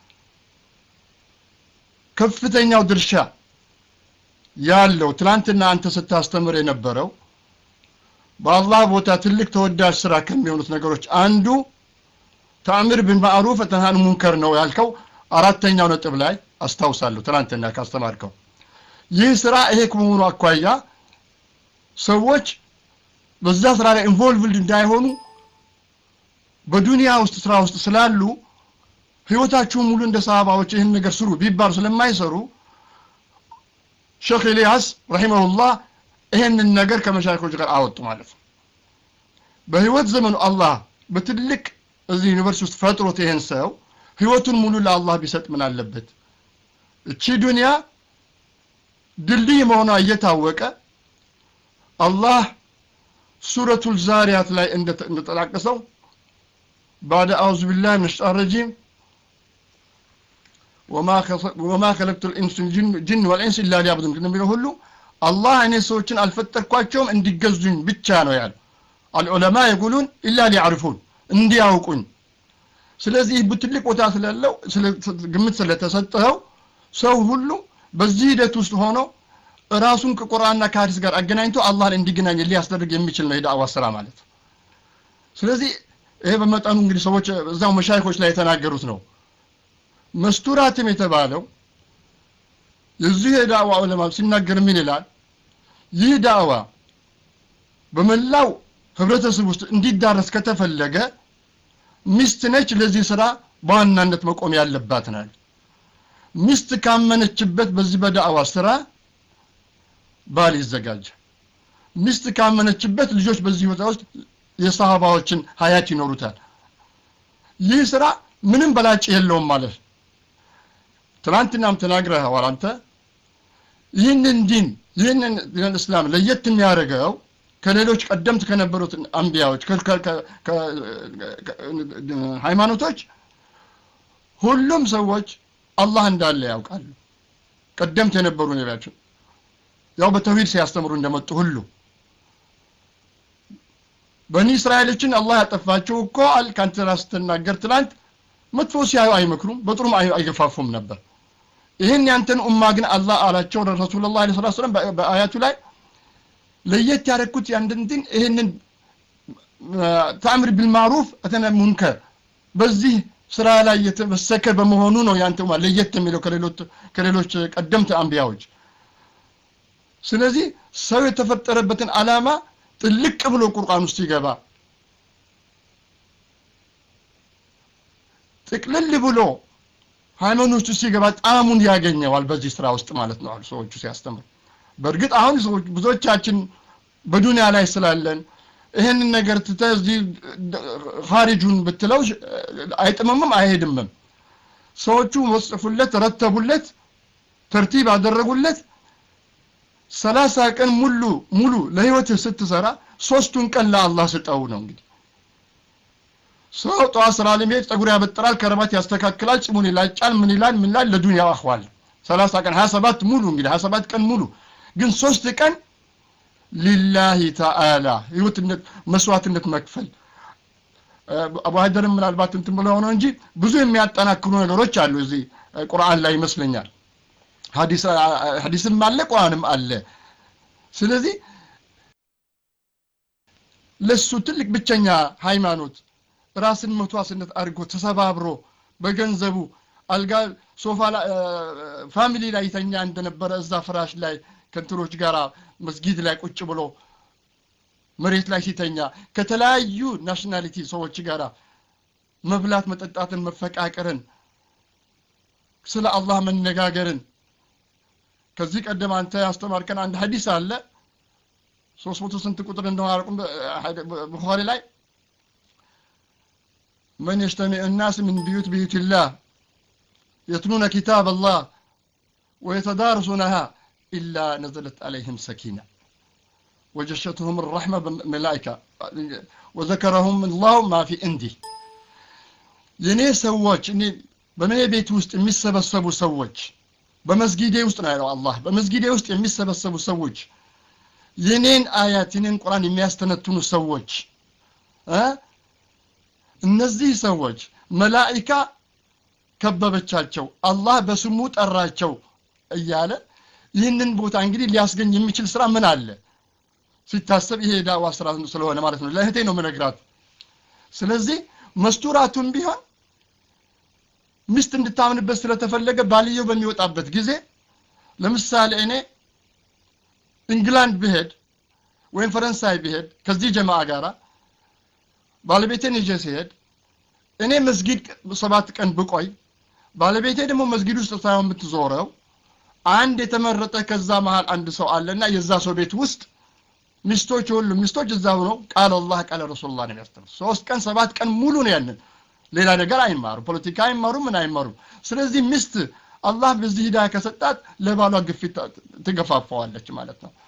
ከፍተኛው ድርሻ ያለው ትላንትና አንተ ስታስተምር የነበረው በአላህ ቦታ ትልቅ ተወዳጅ ስራ ከሚሆኑት ነገሮች አንዱ ተአምር ቢልማዕሩፍ ወተንሃን ሙንከር ነው ያልከው አራተኛው ነጥብ ላይ አስታውሳለሁ ትናንትና ካስተማርከው ይህ ስራ ይሄ ከመሆኑ አኳያ ሰዎች በዛ ስራ ላይ ኢንቮልቭድ እንዳይሆኑ በዱንያ ውስጥ ስራ ውስጥ ስላሉ ህይወታችሁን ሙሉ እንደ ሰሃባዎች ይህን ነገር ስሩ ቢባሉ ስለማይሰሩ ሼክ ኤልያስ ረሂመሁላህ ይሄንን ነገር ከመሻይኮች ጋር አወጡ ማለት ነው። በህይወት ዘመኑ አላህ በትልቅ እዚህ ዩኒቨርሲቲ ውስጥ ፈጥሮት ይሄን ሰው ህይወቱን ሙሉ ለአላህ ቢሰጥ ምን አለበት? እቺ ዱንያ ድልድይ መሆኗ እየታወቀ አላህ ሱረቱል ዛሪያት ላይ እንደተጠቃቀሰው ባደ አውዙ ቢላህ ምን ሸይጣን ረጂም ወማ ከለቅቱ ልጅን ወልኢንስ ኢላ ሊያብዱን እንደሚለው ሁሉ አላህ እኔ ሰዎችን አልፈጠርኳቸውም እንዲገዙኝ ብቻ ነው ያለ አልዑለማ የጉሉን ኢላ ሊያዕርፉን እንዲያውቁኝ ስለዚህ ትልቅ ቦታ ስላለው ግምት ስለተሰጠው ሰው ሁሉ በዚህ ሂደት ውስጥ ሆኖ ራሱን ከቁርአንና ከሀዲስ ጋር አገናኝቶ አላህን እንዲገናኝ ሊያስደርግ የሚችል ነው የዳዕዋ ስራ ማለት ስለዚህ ይሄ በመጠኑ እንግዲህ ሰዎች እዛው መሻይኮች ላይ የተናገሩት ነው መስተውራትም የተባለው የዚህ የዳዕዋ ዑለማ ሲናገር ምን ይላል ይህ ዳዕዋ በመላው ህብረተሰብ ውስጥ እንዲዳረስ ከተፈለገ ሚስት ነች ለዚህ ስራ በዋናነት መቆም ያለባት ናል ሚስት ካመነችበት በዚህ በዳዕዋ ስራ ባል ይዘጋጃል ሚስት ካመነችበት ልጆች በዚህ ቦታ ውስጥ የሰሃባዎችን ሀያት ይኖሩታል ይህ ስራ ምንም በላጭ የለውም ማለት ትናንትናም ተናግረኸዋል አንተ ይህንን ዲን ይህንን ዲን እስላም ለየት የሚያደርገው ከሌሎች ቀደምት ከነበሩት አንቢያዎች ሃይማኖቶች ሁሉም ሰዎች አላህ እንዳለ ያውቃሉ ቀደምት የነበሩ ነቢያቸው ያው በተውሂድ ሲያስተምሩ እንደመጡ ሁሉ በኒ እስራኤሎችን አላህ ያጠፋቸው እኮ አል ካንተ ራስ ስትናገር ትላንት መጥፎ ሲያዩ አይመክሩም በጥሩም አይገፋፉም ነበር ይህን ያንተን ኡማ ግን አላህ አላቸው ረሱላላህ ዐለይሂ ሰላም በአያቱ ላይ ለየት ያደረኩት ያንድን ዲን ይህንን ተአምር ቢልማሩፍ እተነ ሙንከር በዚህ ስራ ላይ የተመሰከ በመሆኑ ነው ያንተ ኡማ ለየት የሚለው ከሌሎች ቀደምት አንቢያዎች ስለዚህ ሰው የተፈጠረበትን አላማ ጥልቅ ብሎ ቁርአን ውስጥ ይገባ ጥቅልል ብሎ ሃይማኖት ውስጥ ሲገባ ጣዕሙን ያገኘዋል በዚህ ስራ ውስጥ ማለት ነው ሰዎቹ ሲያስተምሩ በእርግጥ አሁን ሰዎች ብዙዎቻችን በዱንያ ላይ ስላለን ይህንን ነገር ትተህ እዚህ ኻሪጁን ብትለው አይጥምምም አይሄድምም ሰዎቹ ወጽፉለት ረተቡለት ተርቲብ አደረጉለት ሰላሳ ቀን ሙሉ ሙሉ ለህይወትህ ስትሰራ ሶስቱን ቀን ለአላህ ስጠው ነው እንግዲህ ሰው ጠዋት ስራ ለመሄድ ጸጉር ያበጥራል ከረባት ያስተካክላል ጽሙን ይላጫል ምን ይላል ምን ይላል ለዱንያው አህዋል ሰላሳ ቀን ሀያ ሰባት ሙሉ እንግዲህ ሀያ ሰባት ቀን ሙሉ ግን ሶስት ቀን ሊላሂ ተአላ ህይወትነት መስዋዕትነት መክፈል አቡ ሀይደርም ምናልባት እንትን ብለው ነው እንጂ ብዙ የሚያጠናክሩ ነገሮች አሉ እዚህ ቁርአን ላይ ይመስለኛል ሀዲስም አለ ቁርአንም አለ ስለዚህ ለሱ ትልቅ ብቸኛ ሃይማኖት ራስን መስዋዕትነት አድርጎ ተሰባብሮ በገንዘቡ አልጋ ሶፋ ፋሚሊ ላይ ይተኛ እንደነበረ እዛ ፍራሽ ላይ ከንትሮች ጋር መስጊድ ላይ ቁጭ ብሎ መሬት ላይ ሲተኛ ከተለያዩ ናሽናሊቲ ሰዎች ጋር መብላት መጠጣትን መፈቃቀርን ስለ አላህ መነጋገርን ከዚህ ቀደም አንተ ያስተማርከን አንድ ሀዲስ አለ ሶስት መቶ ስንት ቁጥር እንደሆነ አላውቅም ቡኻሪ ላይ من يجتمع الناس من بيوت بيوت الله يتلون كتاب الله ويتدارسونها إلا نزلت عليهم سكينة وجشتهم الرحمة بالملائكة وذكرهم الله ما في عندي የኔ ሰዎች እኔ በእኔ ቤት ውስጥ የሚሰበሰቡ ሰዎች በመስጊዴ ውስጥ ነው ያለው አላህ በመስጊዴ ውስጥ የሚሰበሰቡ ሰዎች የኔን አያት የኔን ቁርአን የሚያስተነትኑ ሰዎች እነዚህ ሰዎች መላኢካ ከበበቻቸው አላህ በስሙ ጠራቸው እያለ ይህንን ቦታ እንግዲህ ሊያስገኝ የሚችል ስራ ምን አለ ሲታሰብ ይሄ ዳዋ ስራ ስለሆነ ማለት ነው ለእህቴ ነው ምነግራት ስለዚህ መስቱራቱን ቢሆን ሚስት እንድታምንበት ስለተፈለገ ባልየው በሚወጣበት ጊዜ ለምሳሌ እኔ ኢንግላንድ ብሄድ ወይም ፈረንሳይ ብሄድ ከዚህ ጀማዓ ጋራ ባለቤቴን ይዤ ሲሄድ እኔ መስጊድ ሰባት ቀን ብቆይ ባለቤቴ ደግሞ መስጊድ ውስጥ ሳይሆን የምትዞረው አንድ የተመረጠ ከዛ መሃል አንድ ሰው አለና የዛ ሰው ቤት ውስጥ ሚስቶች ሁሉ ሚስቶች እዛ ሆነው ቃል አላህ ቃል ረሱሉላህ ነው የሚያስተምሩ ሶስት ቀን ሰባት ቀን ሙሉ ነው ያንን ሌላ ነገር አይማሩ ፖለቲካ አይማሩ ምን አይማሩ ስለዚህ ሚስት አላህ በዚህ ሂዳ ከሰጣት ለባሏ ግፊት ትገፋፋዋለች ማለት ነው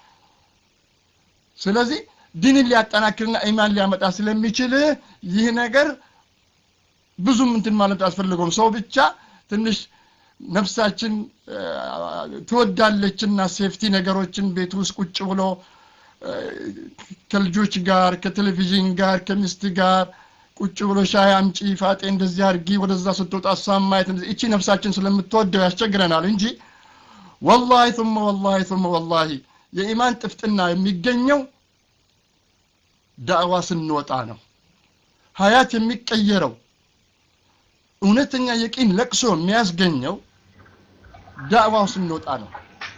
ስለዚህ ዲንን ሊያጠናክርና ኢማን ሊያመጣ ስለሚችል ይህ ነገር ብዙም እንትን ማለት አስፈልገውም ሰው ብቻ ትንሽ ነፍሳችን ትወዳለችና ሴፍቲ ነገሮችን ቤት ውስጥ ቁጭ ብሎ ከልጆች ጋር ከቴሌቪዥን ጋር ከሚስት ጋር ቁጭ ብሎ ሻይ አምጪ ፋጤ እንደዚህ አድርጊ ወደዛ ስትወጣ እሷን ማየት እቺ ነፍሳችን ስለምትወደው ያስቸግረናል እንጂ ወላሂ ثم ወላሂ ثم ወላሂ የኢማን ጥፍጥና የሚገኘው ዳዕዋ ስንወጣ ነው ሀያት የሚቀየረው እውነተኛ የቂን ለቅሶ የሚያስገኘው ዳዕዋው ስንወጣ ነው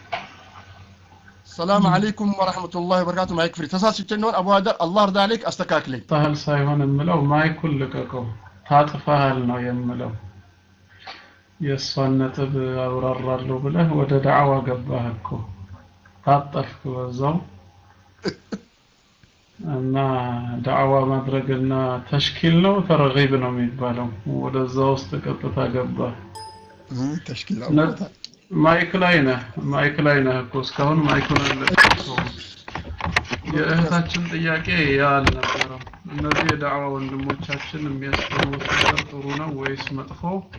ሰላም አለይኩም ወራህመቱላሂ ወበረካቱ ማይክ ፍሪ ተሳስቼ እንደሆን አቡ ሀደር አላህ እርዳ አለይክ አስተካክለኝ ታህል ሳይሆን የምለው ማይኩን ልቀቀው ታጥፈሃል ነው የምለው የእሷን ነጥብ አብራራለሁ ብለህ ወደ ዳዕዋ ገባህ እኮ ታጠፍክ በዛው እና ዳዕዋ ማድረግና ተሽኪል ነው ተረጊብ ነው የሚባለው ወደዛ ውስጥ ቀጥታ ገባ ተሽኪል ማይክ ላይ ነህ ማይክ ላይ ነህ እኮ እስካሁን ማይኩን አልለቀቅከውም የእህታችን ጥያቄ ያ አልነበረም እነዚህ የዳዕዋ ወንድሞቻችን የሚያስተምሩት ነገር ጥሩ ነው ወይስ መጥፎ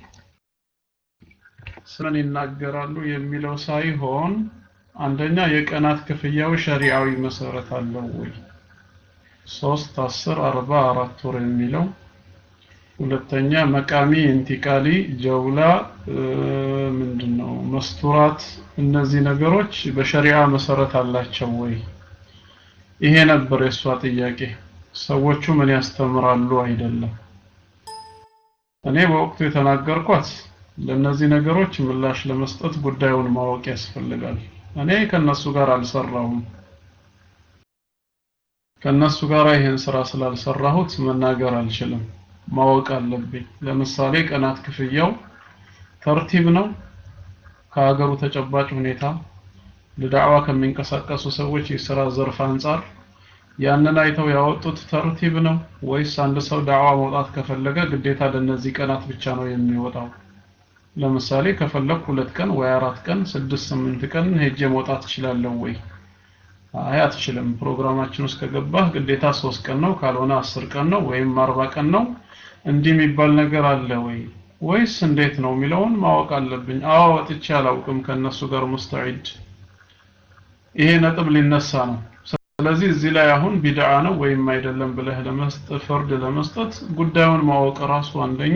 ስምን ይናገራሉ የሚለው ሳይሆን አንደኛ የቀናት ክፍያው ሸሪዓዊ መሰረት አለው ወይ ሶስት አስር አርባ አራት ወር የሚለው ሁለተኛ መቃሚ ኢንቲቃሊ ጀውላ ምንድነው መስቱራት እነዚህ ነገሮች በሸሪዓ መሰረት አላቸው ወይ ይሄ ነበር የእሷ ጥያቄ ሰዎቹ ምን ያስተምራሉ አይደለም እኔ በወቅቱ የተናገርኳት ለእነዚህ ነገሮች ምላሽ ለመስጠት ጉዳዩን ማወቅ ያስፈልጋል እኔ ከነሱ ጋር አልሰራሁም ከነሱ ጋር ይህን ስራ ስላልሰራሁት መናገር አልችልም ማወቅ አለብኝ ለምሳሌ ቀናት ክፍያው ተርቲብ ነው ከሀገሩ ተጨባጭ ሁኔታ ለዳዕዋ ከሚንቀሳቀሱ ሰዎች የስራ ዘርፍ አንጻር ያንን አይተው ያወጡት ተርቲብ ነው ወይስ አንድ ሰው ዳዕዋ መውጣት ከፈለገ ግዴታ ለነዚህ ቀናት ብቻ ነው የሚወጣው ለምሳሌ ከፈለኩ ሁለት ቀን ወይ አራት ቀን ስድስት ስምንት ቀን ሄጄ መውጣት እችላለሁ ወይ አይ አትችልም ፕሮግራማችን ውስጥ ከገባህ ግዴታ ሶስት ቀን ነው ካልሆነ አስር ቀን ነው ወይም አርባ ቀን ነው እንዲህ የሚባል ነገር አለ ወይ ወይስ እንዴት ነው የሚለውን ማወቅ አለብኝ አዎ ወጥቼ አላውቅም ከነሱ ጋር ሙስተዒድ ይሄ ነጥብ ሊነሳ ነው ስለዚህ እዚህ ላይ አሁን ቢድዓ ነው ወይም አይደለም ብለህ ለመስጠት ፍርድ ለመስጠት ጉዳዩን ማወቅ ራሱ አንደኛ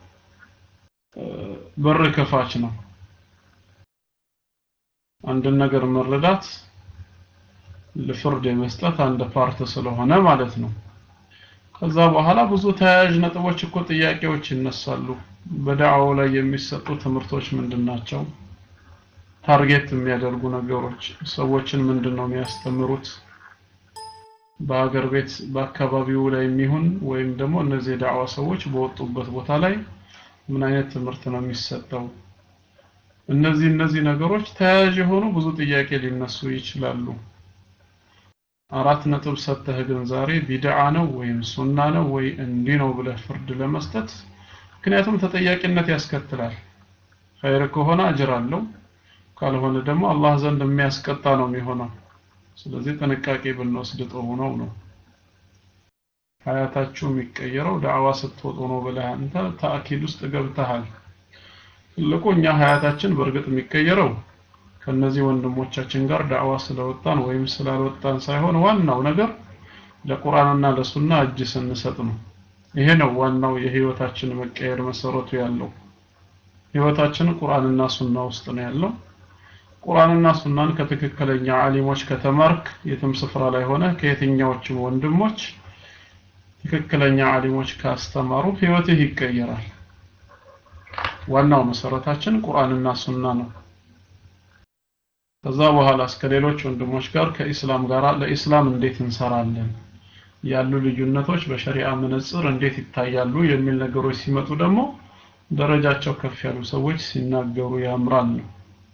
በር ከፋች ነው አንድን ነገር መረዳት ለፍርድ የመስጠት አንድ ፓርት ስለሆነ ማለት ነው ከዛ በኋላ ብዙ ተያያዥ ነጥቦች እኮ ጥያቄዎች ይነሳሉ በዳዕዋው ላይ የሚሰጡ ትምህርቶች ምንድን ናቸው ታርጌት የሚያደርጉ ነገሮች ሰዎችን ምንድን ነው የሚያስተምሩት በሀገር ቤት በአካባቢው ላይ የሚሆን ወይም ደግሞ እነዚህ የዳዕዋ ሰዎች በወጡበት ቦታ ላይ ምን አይነት ትምህርት ነው የሚሰጠው እነዚህ እነዚህ ነገሮች ተያያዥ የሆኑ ብዙ ጥያቄ ሊነሱ ይችላሉ አራት ነጥብ ሰጥተህ ግን ዛሬ ቢድዓ ነው ወይም ሱና ነው ወይ እንዲህ ነው ብለህ ፍርድ ለመስጠት ምክንያቱም ተጠያቂነት ያስከትላል ኸይር ከሆነ አጅር አለው ካልሆነ ደግሞ አላህ ዘንድ የሚያስቀጣ ነው የሚሆነው ስለዚህ ጥንቃቄ ብንወስድ ጥሩ ነው ነው ሀያታችሁ የሚቀየረው ዳዕዋ ስትወጡ ነው ብለህ አንተ ተአኪድ ውስጥ ገብተሃል ትልቁ እኛ ሀያታችን በእርግጥ የሚቀየረው ከነዚህ ወንድሞቻችን ጋር ዳዕዋ ስለወጣን ወይም ስላልወጣን ሳይሆን ዋናው ነገር ለቁርአንና ለሱና እጅ ስንሰጥ ነው ይሄ ነው ዋናው የህይወታችን መቀየር መሰረቱ ያለው ህይወታችን ቁርአንና ሱና ውስጥ ነው ያለው ቁርአንና ሱናን ከትክክለኛ አሊሞች ከተማርክ የትም ስፍራ ላይ ሆነ ከየትኛዎችም ወንድሞች ትክክለኛ አሊሞች ካስተማሩ ህይወትህ ይቀየራል ዋናው መሰረታችን ቁርአንና ሱና ነው ከዛ በኋላ እስከ ሌሎች ወንድሞች ጋር ከኢስላም ጋር ለኢስላም እንዴት እንሰራለን ያሉ ልዩነቶች በሸሪዓ መነጽር እንዴት ይታያሉ የሚል ነገሮች ሲመጡ ደግሞ ደረጃቸው ከፍ ያሉ ሰዎች ሲናገሩ ያምራል ነው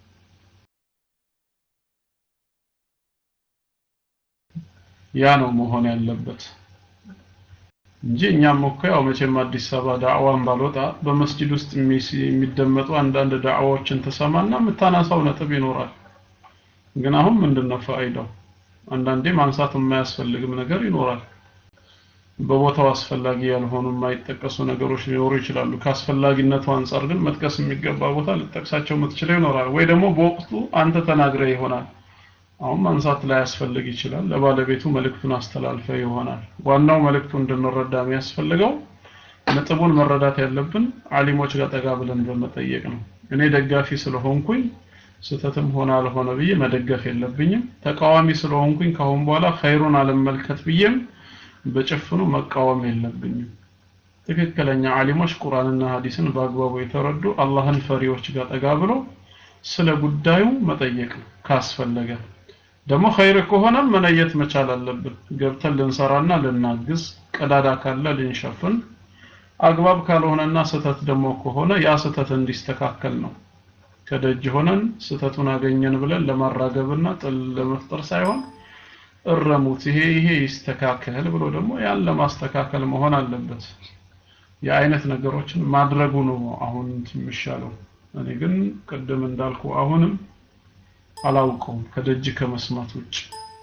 ያ ነው መሆን ያለበት እንጂ እኛም እኮ ያው መቼም አዲስ አበባ ዳዕዋን ባልወጣ በመስጂድ ውስጥ የሚደመጡ አንዳንድ ዳዕዋዎችን ተሰማና የምታነሳው ነጥብ ይኖራል ግን አሁን ምንድነው ፋይዳው አንዳንዴ ማንሳት የማያስፈልግም ነገር ይኖራል በቦታው አስፈላጊ ያልሆኑ የማይጠቀሱ ነገሮች ሊኖሩ ይችላሉ ከአስፈላጊነቱ አንጻር ግን መጥቀስ የሚገባ ቦታ ልጠቅሳቸው የምትችለው ይኖራል ወይ ደግሞ በወቅቱ አንተ ተናግረ ይሆናል አሁን ማንሳት ላይ ያስፈልግ ይችላል ለባለቤቱ መልእክቱን አስተላልፈ ይሆናል ዋናው መልእክቱ እንድንረዳ የሚያስፈልገው ነጥቡን መረዳት ያለብን አሊሞች ጋር ጠጋ ብለን በመጠየቅ ነው እኔ ደጋፊ ስለሆንኩኝ ስተትም ሆነ አልሆነ ብዬ መደገፍ የለብኝም ተቃዋሚ ስለሆንኩኝ ካሁን በኋላ ኸይሩን አልመልከት ብዬም በጭፍኑ መቃወም የለብኝም ትክክለኛ አሊሞች ቁርአንና ሐዲስን በአግባቡ የተረዱ አላህን ፈሪዎች ጋር ጠጋ ብሎ ስለ ጉዳዩ መጠየቅ ነው ካስፈለገ ደግሞ ኸይር ከሆነም መለየት መቻል አለብን ገብተን ልንሰራና ልናግዝ ቀዳዳ ካለ ልንሸፍን አግባብ ካልሆነና ስተት ደግሞ ከሆነ ያ ስተት እንዲስተካከል ነው ከደጅ ሆነን ስተቱን አገኘን ብለን ለማራገብና ጥል ለመፍጠር ሳይሆን እረሙት ይሄ ይሄ ይስተካከል ብሎ ደግሞ ያን ለማስተካከል መሆን አለበት የአይነት ነገሮችን ማድረጉ ነው አሁን የሚሻለው እኔ ግን ቅድም እንዳልኩ አሁንም አላውቀውም ከደጅ ከመስማት ውጭ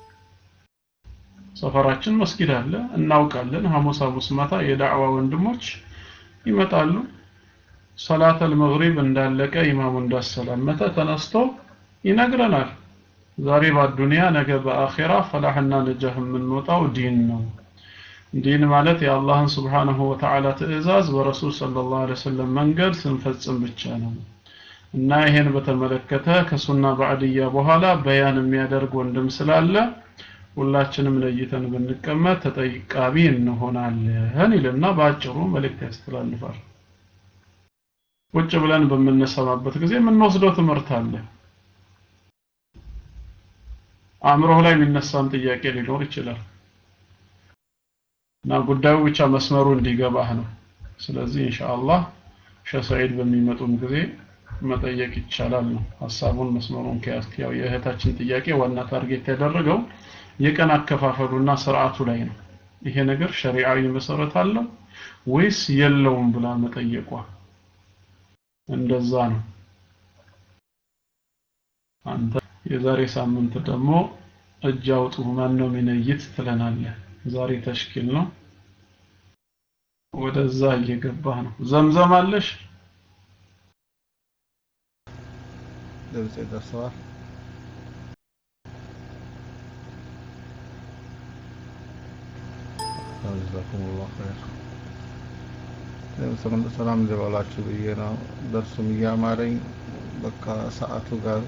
ሰፈራችን መስጊድ አለ እናውቃለን ሐሙስ ሐሙስ ማታ የዳዕዋ ወንድሞች ይመጣሉ ሰላተል መግሪብ እንዳለቀ ኢማሙ እንዳሰላመተ ተነስቶ ይነግረናል ዛሬ በአዱንያ ነገ በአኺራ ፈላህና ነጃህ የምንወጣው ዲን ነው ዲን ማለት የአላህን ስብሓንሁ ወተዓላ ትእዛዝ በረሱል ሰለላሁ ዐለይሂ ወሰለም መንገድ ስንፈጽም ብቻ ነው እና ይሄን በተመለከተ ከሱና ባዕድያ በኋላ በያን የሚያደርግ ወንድም ስላለ ሁላችንም ለይተን ብንቀመጥ ተጠቃሚ እንሆናለን ይልና በአጭሩ መልእክት ያስተላልፋል ቁጭ ብለን በምንሰማበት ጊዜ የምንወስደው ትምህርት አለ አእምሮህ ላይ የሚነሳን ጥያቄ ሊኖር ይችላል እና ጉዳዩ ብቻ መስመሩ እንዲገባህ ነው። ስለዚህ ኢንሻአላህ ሸህ ሰዒድ በሚመጡም ጊዜ መጠየቅ ይቻላል ነው ሀሳቡን መስመሩን ከያዝክ። ያው የእህታችን ጥያቄ ዋና ታርጌት ያደረገው የቀን አከፋፈሉና ስርዓቱ ላይ ነው። ይሄ ነገር ሸሪዓዊ መሰረት አለው ወይስ የለውም ብላ መጠየቋ እንደዛ ነው። አንተ የዛሬ ሳምንት ደግሞ እጅ አውጡ ማን ነው የሚነይት ትለናለህ። ዛሬ ተሽኪል ነው፣ ወደዛ እየገባህ ነው። ዘምዘም አለሽ? ድምፅ ደርሰዋል። ጀዛኩሙላህ ኸይር። ሰላም ልበላችሁ ብዬ ነው። ደርሱም እያማረኝ በቃ ሰዓቱ ጋር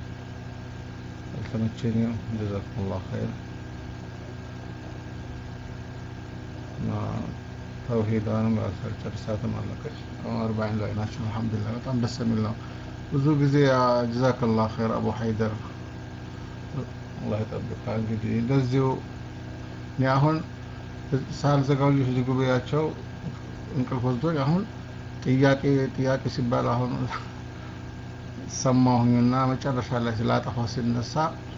አልተመቸኝም። ጀዛኩሙላህ ኸይር እና ተውሂዷንም ጨርሳትም አለቀች። አርባዒን ላይ ናቸው። አልሐምዱሊላህ በጣም ደስ የሚል ነው። ብዙ ጊዜ ጀዛከላህ ኸይር አቡ ሀይደር አላህ ይጠብቃ። እንግዲህ እንደዚሁ እኔ አሁን ሳልዘጋው ልጆች ዝጉባኤያቸው እንቅልፍ ወስዶኝ አሁን ጥያቄ ጥያቄ ሲባል አሁን ሰማሁኝና መጨረሻ ላይ ስላጠፋ ሲነሳ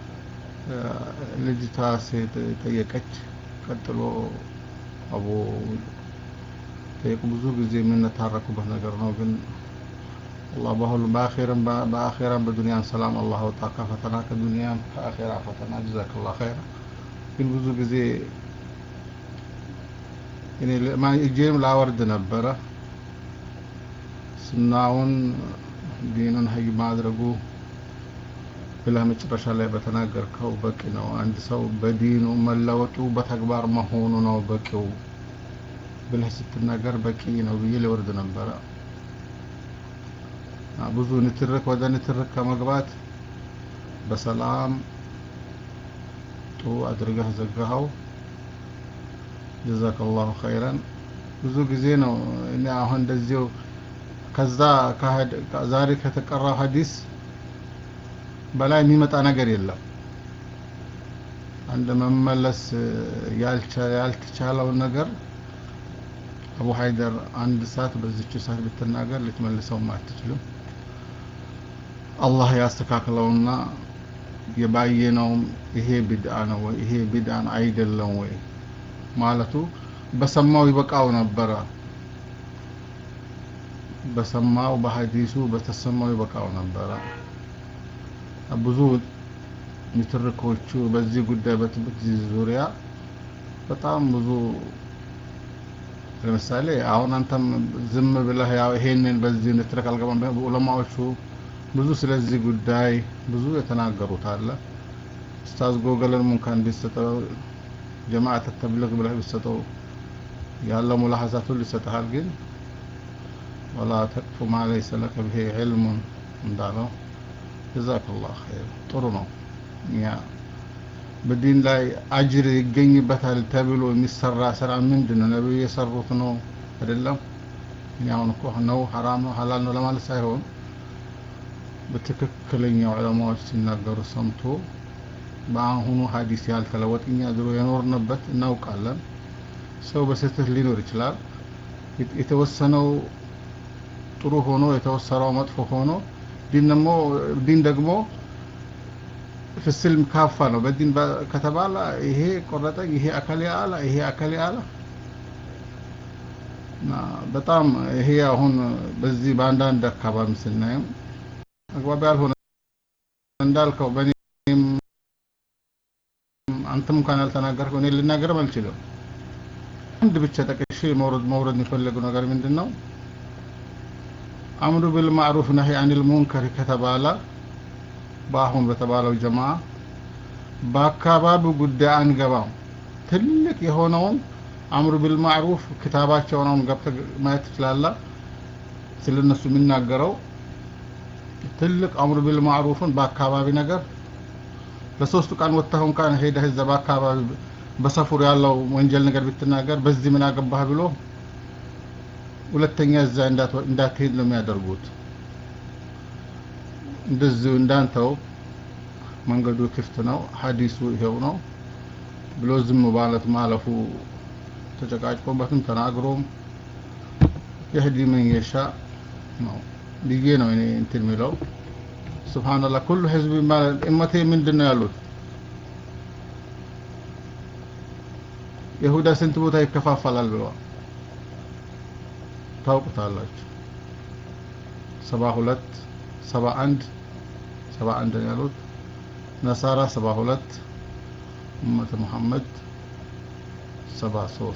ልጅቷ ሴት ጠየቀች። ቀጥሎ አቡ ጠየቁ። ብዙ ጊዜ የምንታረኩበት ነገር ነው ግን አላህ በሁሉም በአኼራም በአኼራም በዱንያም ሰላም አላህ አውጣ ከፈተና ከዱንያም ከአኼራ ፈተና ጀዛከላህ ኸይር። ግን ብዙ ጊዜ እኔ እጄንም ላወርድ ነበረ ስናውን ዲኑን ሀይ ማድረጉ ብለህ መጨረሻ ላይ በተናገርከው በቂ ነው። አንድ ሰው በዲኑ መለወጡ በተግባር መሆኑ ነው በቂው ብለህ ስትናገር በቂ ነው ብዬ ሊወርድ ነበረ። ብዙ ንትርክ ወደ ንትርክ ከመግባት በሰላም ጥሩ አድርገህ ዘጋኸው። ጀዛከላሁ ኸይረን። ብዙ ጊዜ ነው እኔ አሁን እንደዚሁ ከዛ ዛሬ ከተቀራው ሀዲስ በላይ የሚመጣ ነገር የለም። አንድ መመለስ ያልተቻለውን ነገር አቡ ሀይደር አንድ ሰዓት በዚች ሰዓት ብትናገር ልትመልሰውም አትችልም። አላህ ያስተካክለውና የባየነውም ይሄ ቢድአ ነው ወይ ይሄ ቢድአን አይደለም ወይ ማለቱ በሰማው ይበቃው ነበረ። በሰማው በሀዲሱ በተሰማው ይበቃው ነበረ። ብዙ ንትርኮቹ በዚህ ጉዳይ በትምህርት ዙሪያ በጣም ብዙ ለምሳሌ አሁን አንተም ዝም ብለህ ያው ይሄንን በዚህ ንትርክ አልገባም። ዑለማዎቹ ብዙ ስለዚህ ጉዳይ ብዙ የተናገሩት አለ። ኡስታዝ ጎገለን እንኳን ቢሰጠው ጀማዓት ተብሊግ ብለህ ቢሰጠው ያለው ሙላሐዛት ሁሉ ይሰጥሃል። ግን ወላ ተቅፉ ማ ለይሰ ለከ ብሂ ዒልሙን እንዳለው ጀዛከላህ ኸይር ጥሩ ነው። እኛ በዲን ላይ አጅር ይገኝበታል ተብሎ የሚሰራ ስራ ምንድን ነው? ነቢዩ የሰሩት ነው አይደለም። እኔ አሁን እኮ ነው ሐራም ነው ሐላል ነው ለማለት ሳይሆን በትክክለኛ ዑለማዎች ሲናገሩ ሰምቶ በአሁኑ ሀዲስ ያልተለወጥ እኛ ድሮ የኖርንበት እናውቃለን። ሰው በስህተት ሊኖር ይችላል። የተወሰነው ጥሩ ሆኖ የተወሰነው መጥፎ ሆኖ ዲን ደግሞ ዲን ደግሞ ፍስልም ካፋ ነው። በዲን ከተባለ ይሄ ቆረጠኝ፣ ይሄ አካል አለ፣ ይሄ አካል አለ እና በጣም ይሄ አሁን በዚህ በአንዳንድ አካባቢ ስናየው አግባብ ያልሆነ እንዳልከው በእኔም አንተም እንኳን ያልተናገርከው እኔ ልናገርም አልችልም። አንድ ብቻ ጠቅሼ መውረድ መውረድ የሚፈልገው ነገር ምንድን ነው? አምሩ ቢል ማዕሩፍ ነሂ አኒል ሙንከር ከተባለ በአሁን በተባለው ጀማ በአካባቢው ጉዳይ አንገባም። ትልቅ የሆነውን አምሩ ቢል ማዕሩፍ ክታባቸውን አሁን ገብተህ ማየት ትችላለህ። ስለነሱ የሚናገረው ትልቅ አምሩ ቢል ማዕሩፍን በአካባቢ ነገር ለሶስቱ ቀን ወጥተህ እንኳን ሄደህ እዛ በአካባቢ በሰፈሩ ያለው ወንጀል ነገር ብትናገር በዚህ ምን አገባህ ብሎ ሁለተኛ እዛ እንዳትሄድ ነው የሚያደርጉት። እንደዚሁ እንዳንተው መንገዱ ክፍት ነው፣ ሀዲሱ ይሄው ነው ብሎ ዝም ማለት ማለፉ ተጨቃጭቆበትም ተናግሮም የህዲ ምን የሻ ነው ብዬ ነው እኔ እንትን የሚለው ስብሓንላህ ኩሉ ህዝብ ማለት እመቴ ምንድን ነው ያሉት ይሁዳ ስንት ቦታ ይከፋፈላል ብለዋል ታውቁታላችሁ ሰባ ሁለት ሰባ አንድ ሰባ አንድ ነው ያሉት ነሳራ ሰባ ሁለት ኡመተ ሙሐመድ ሰባ ሶስት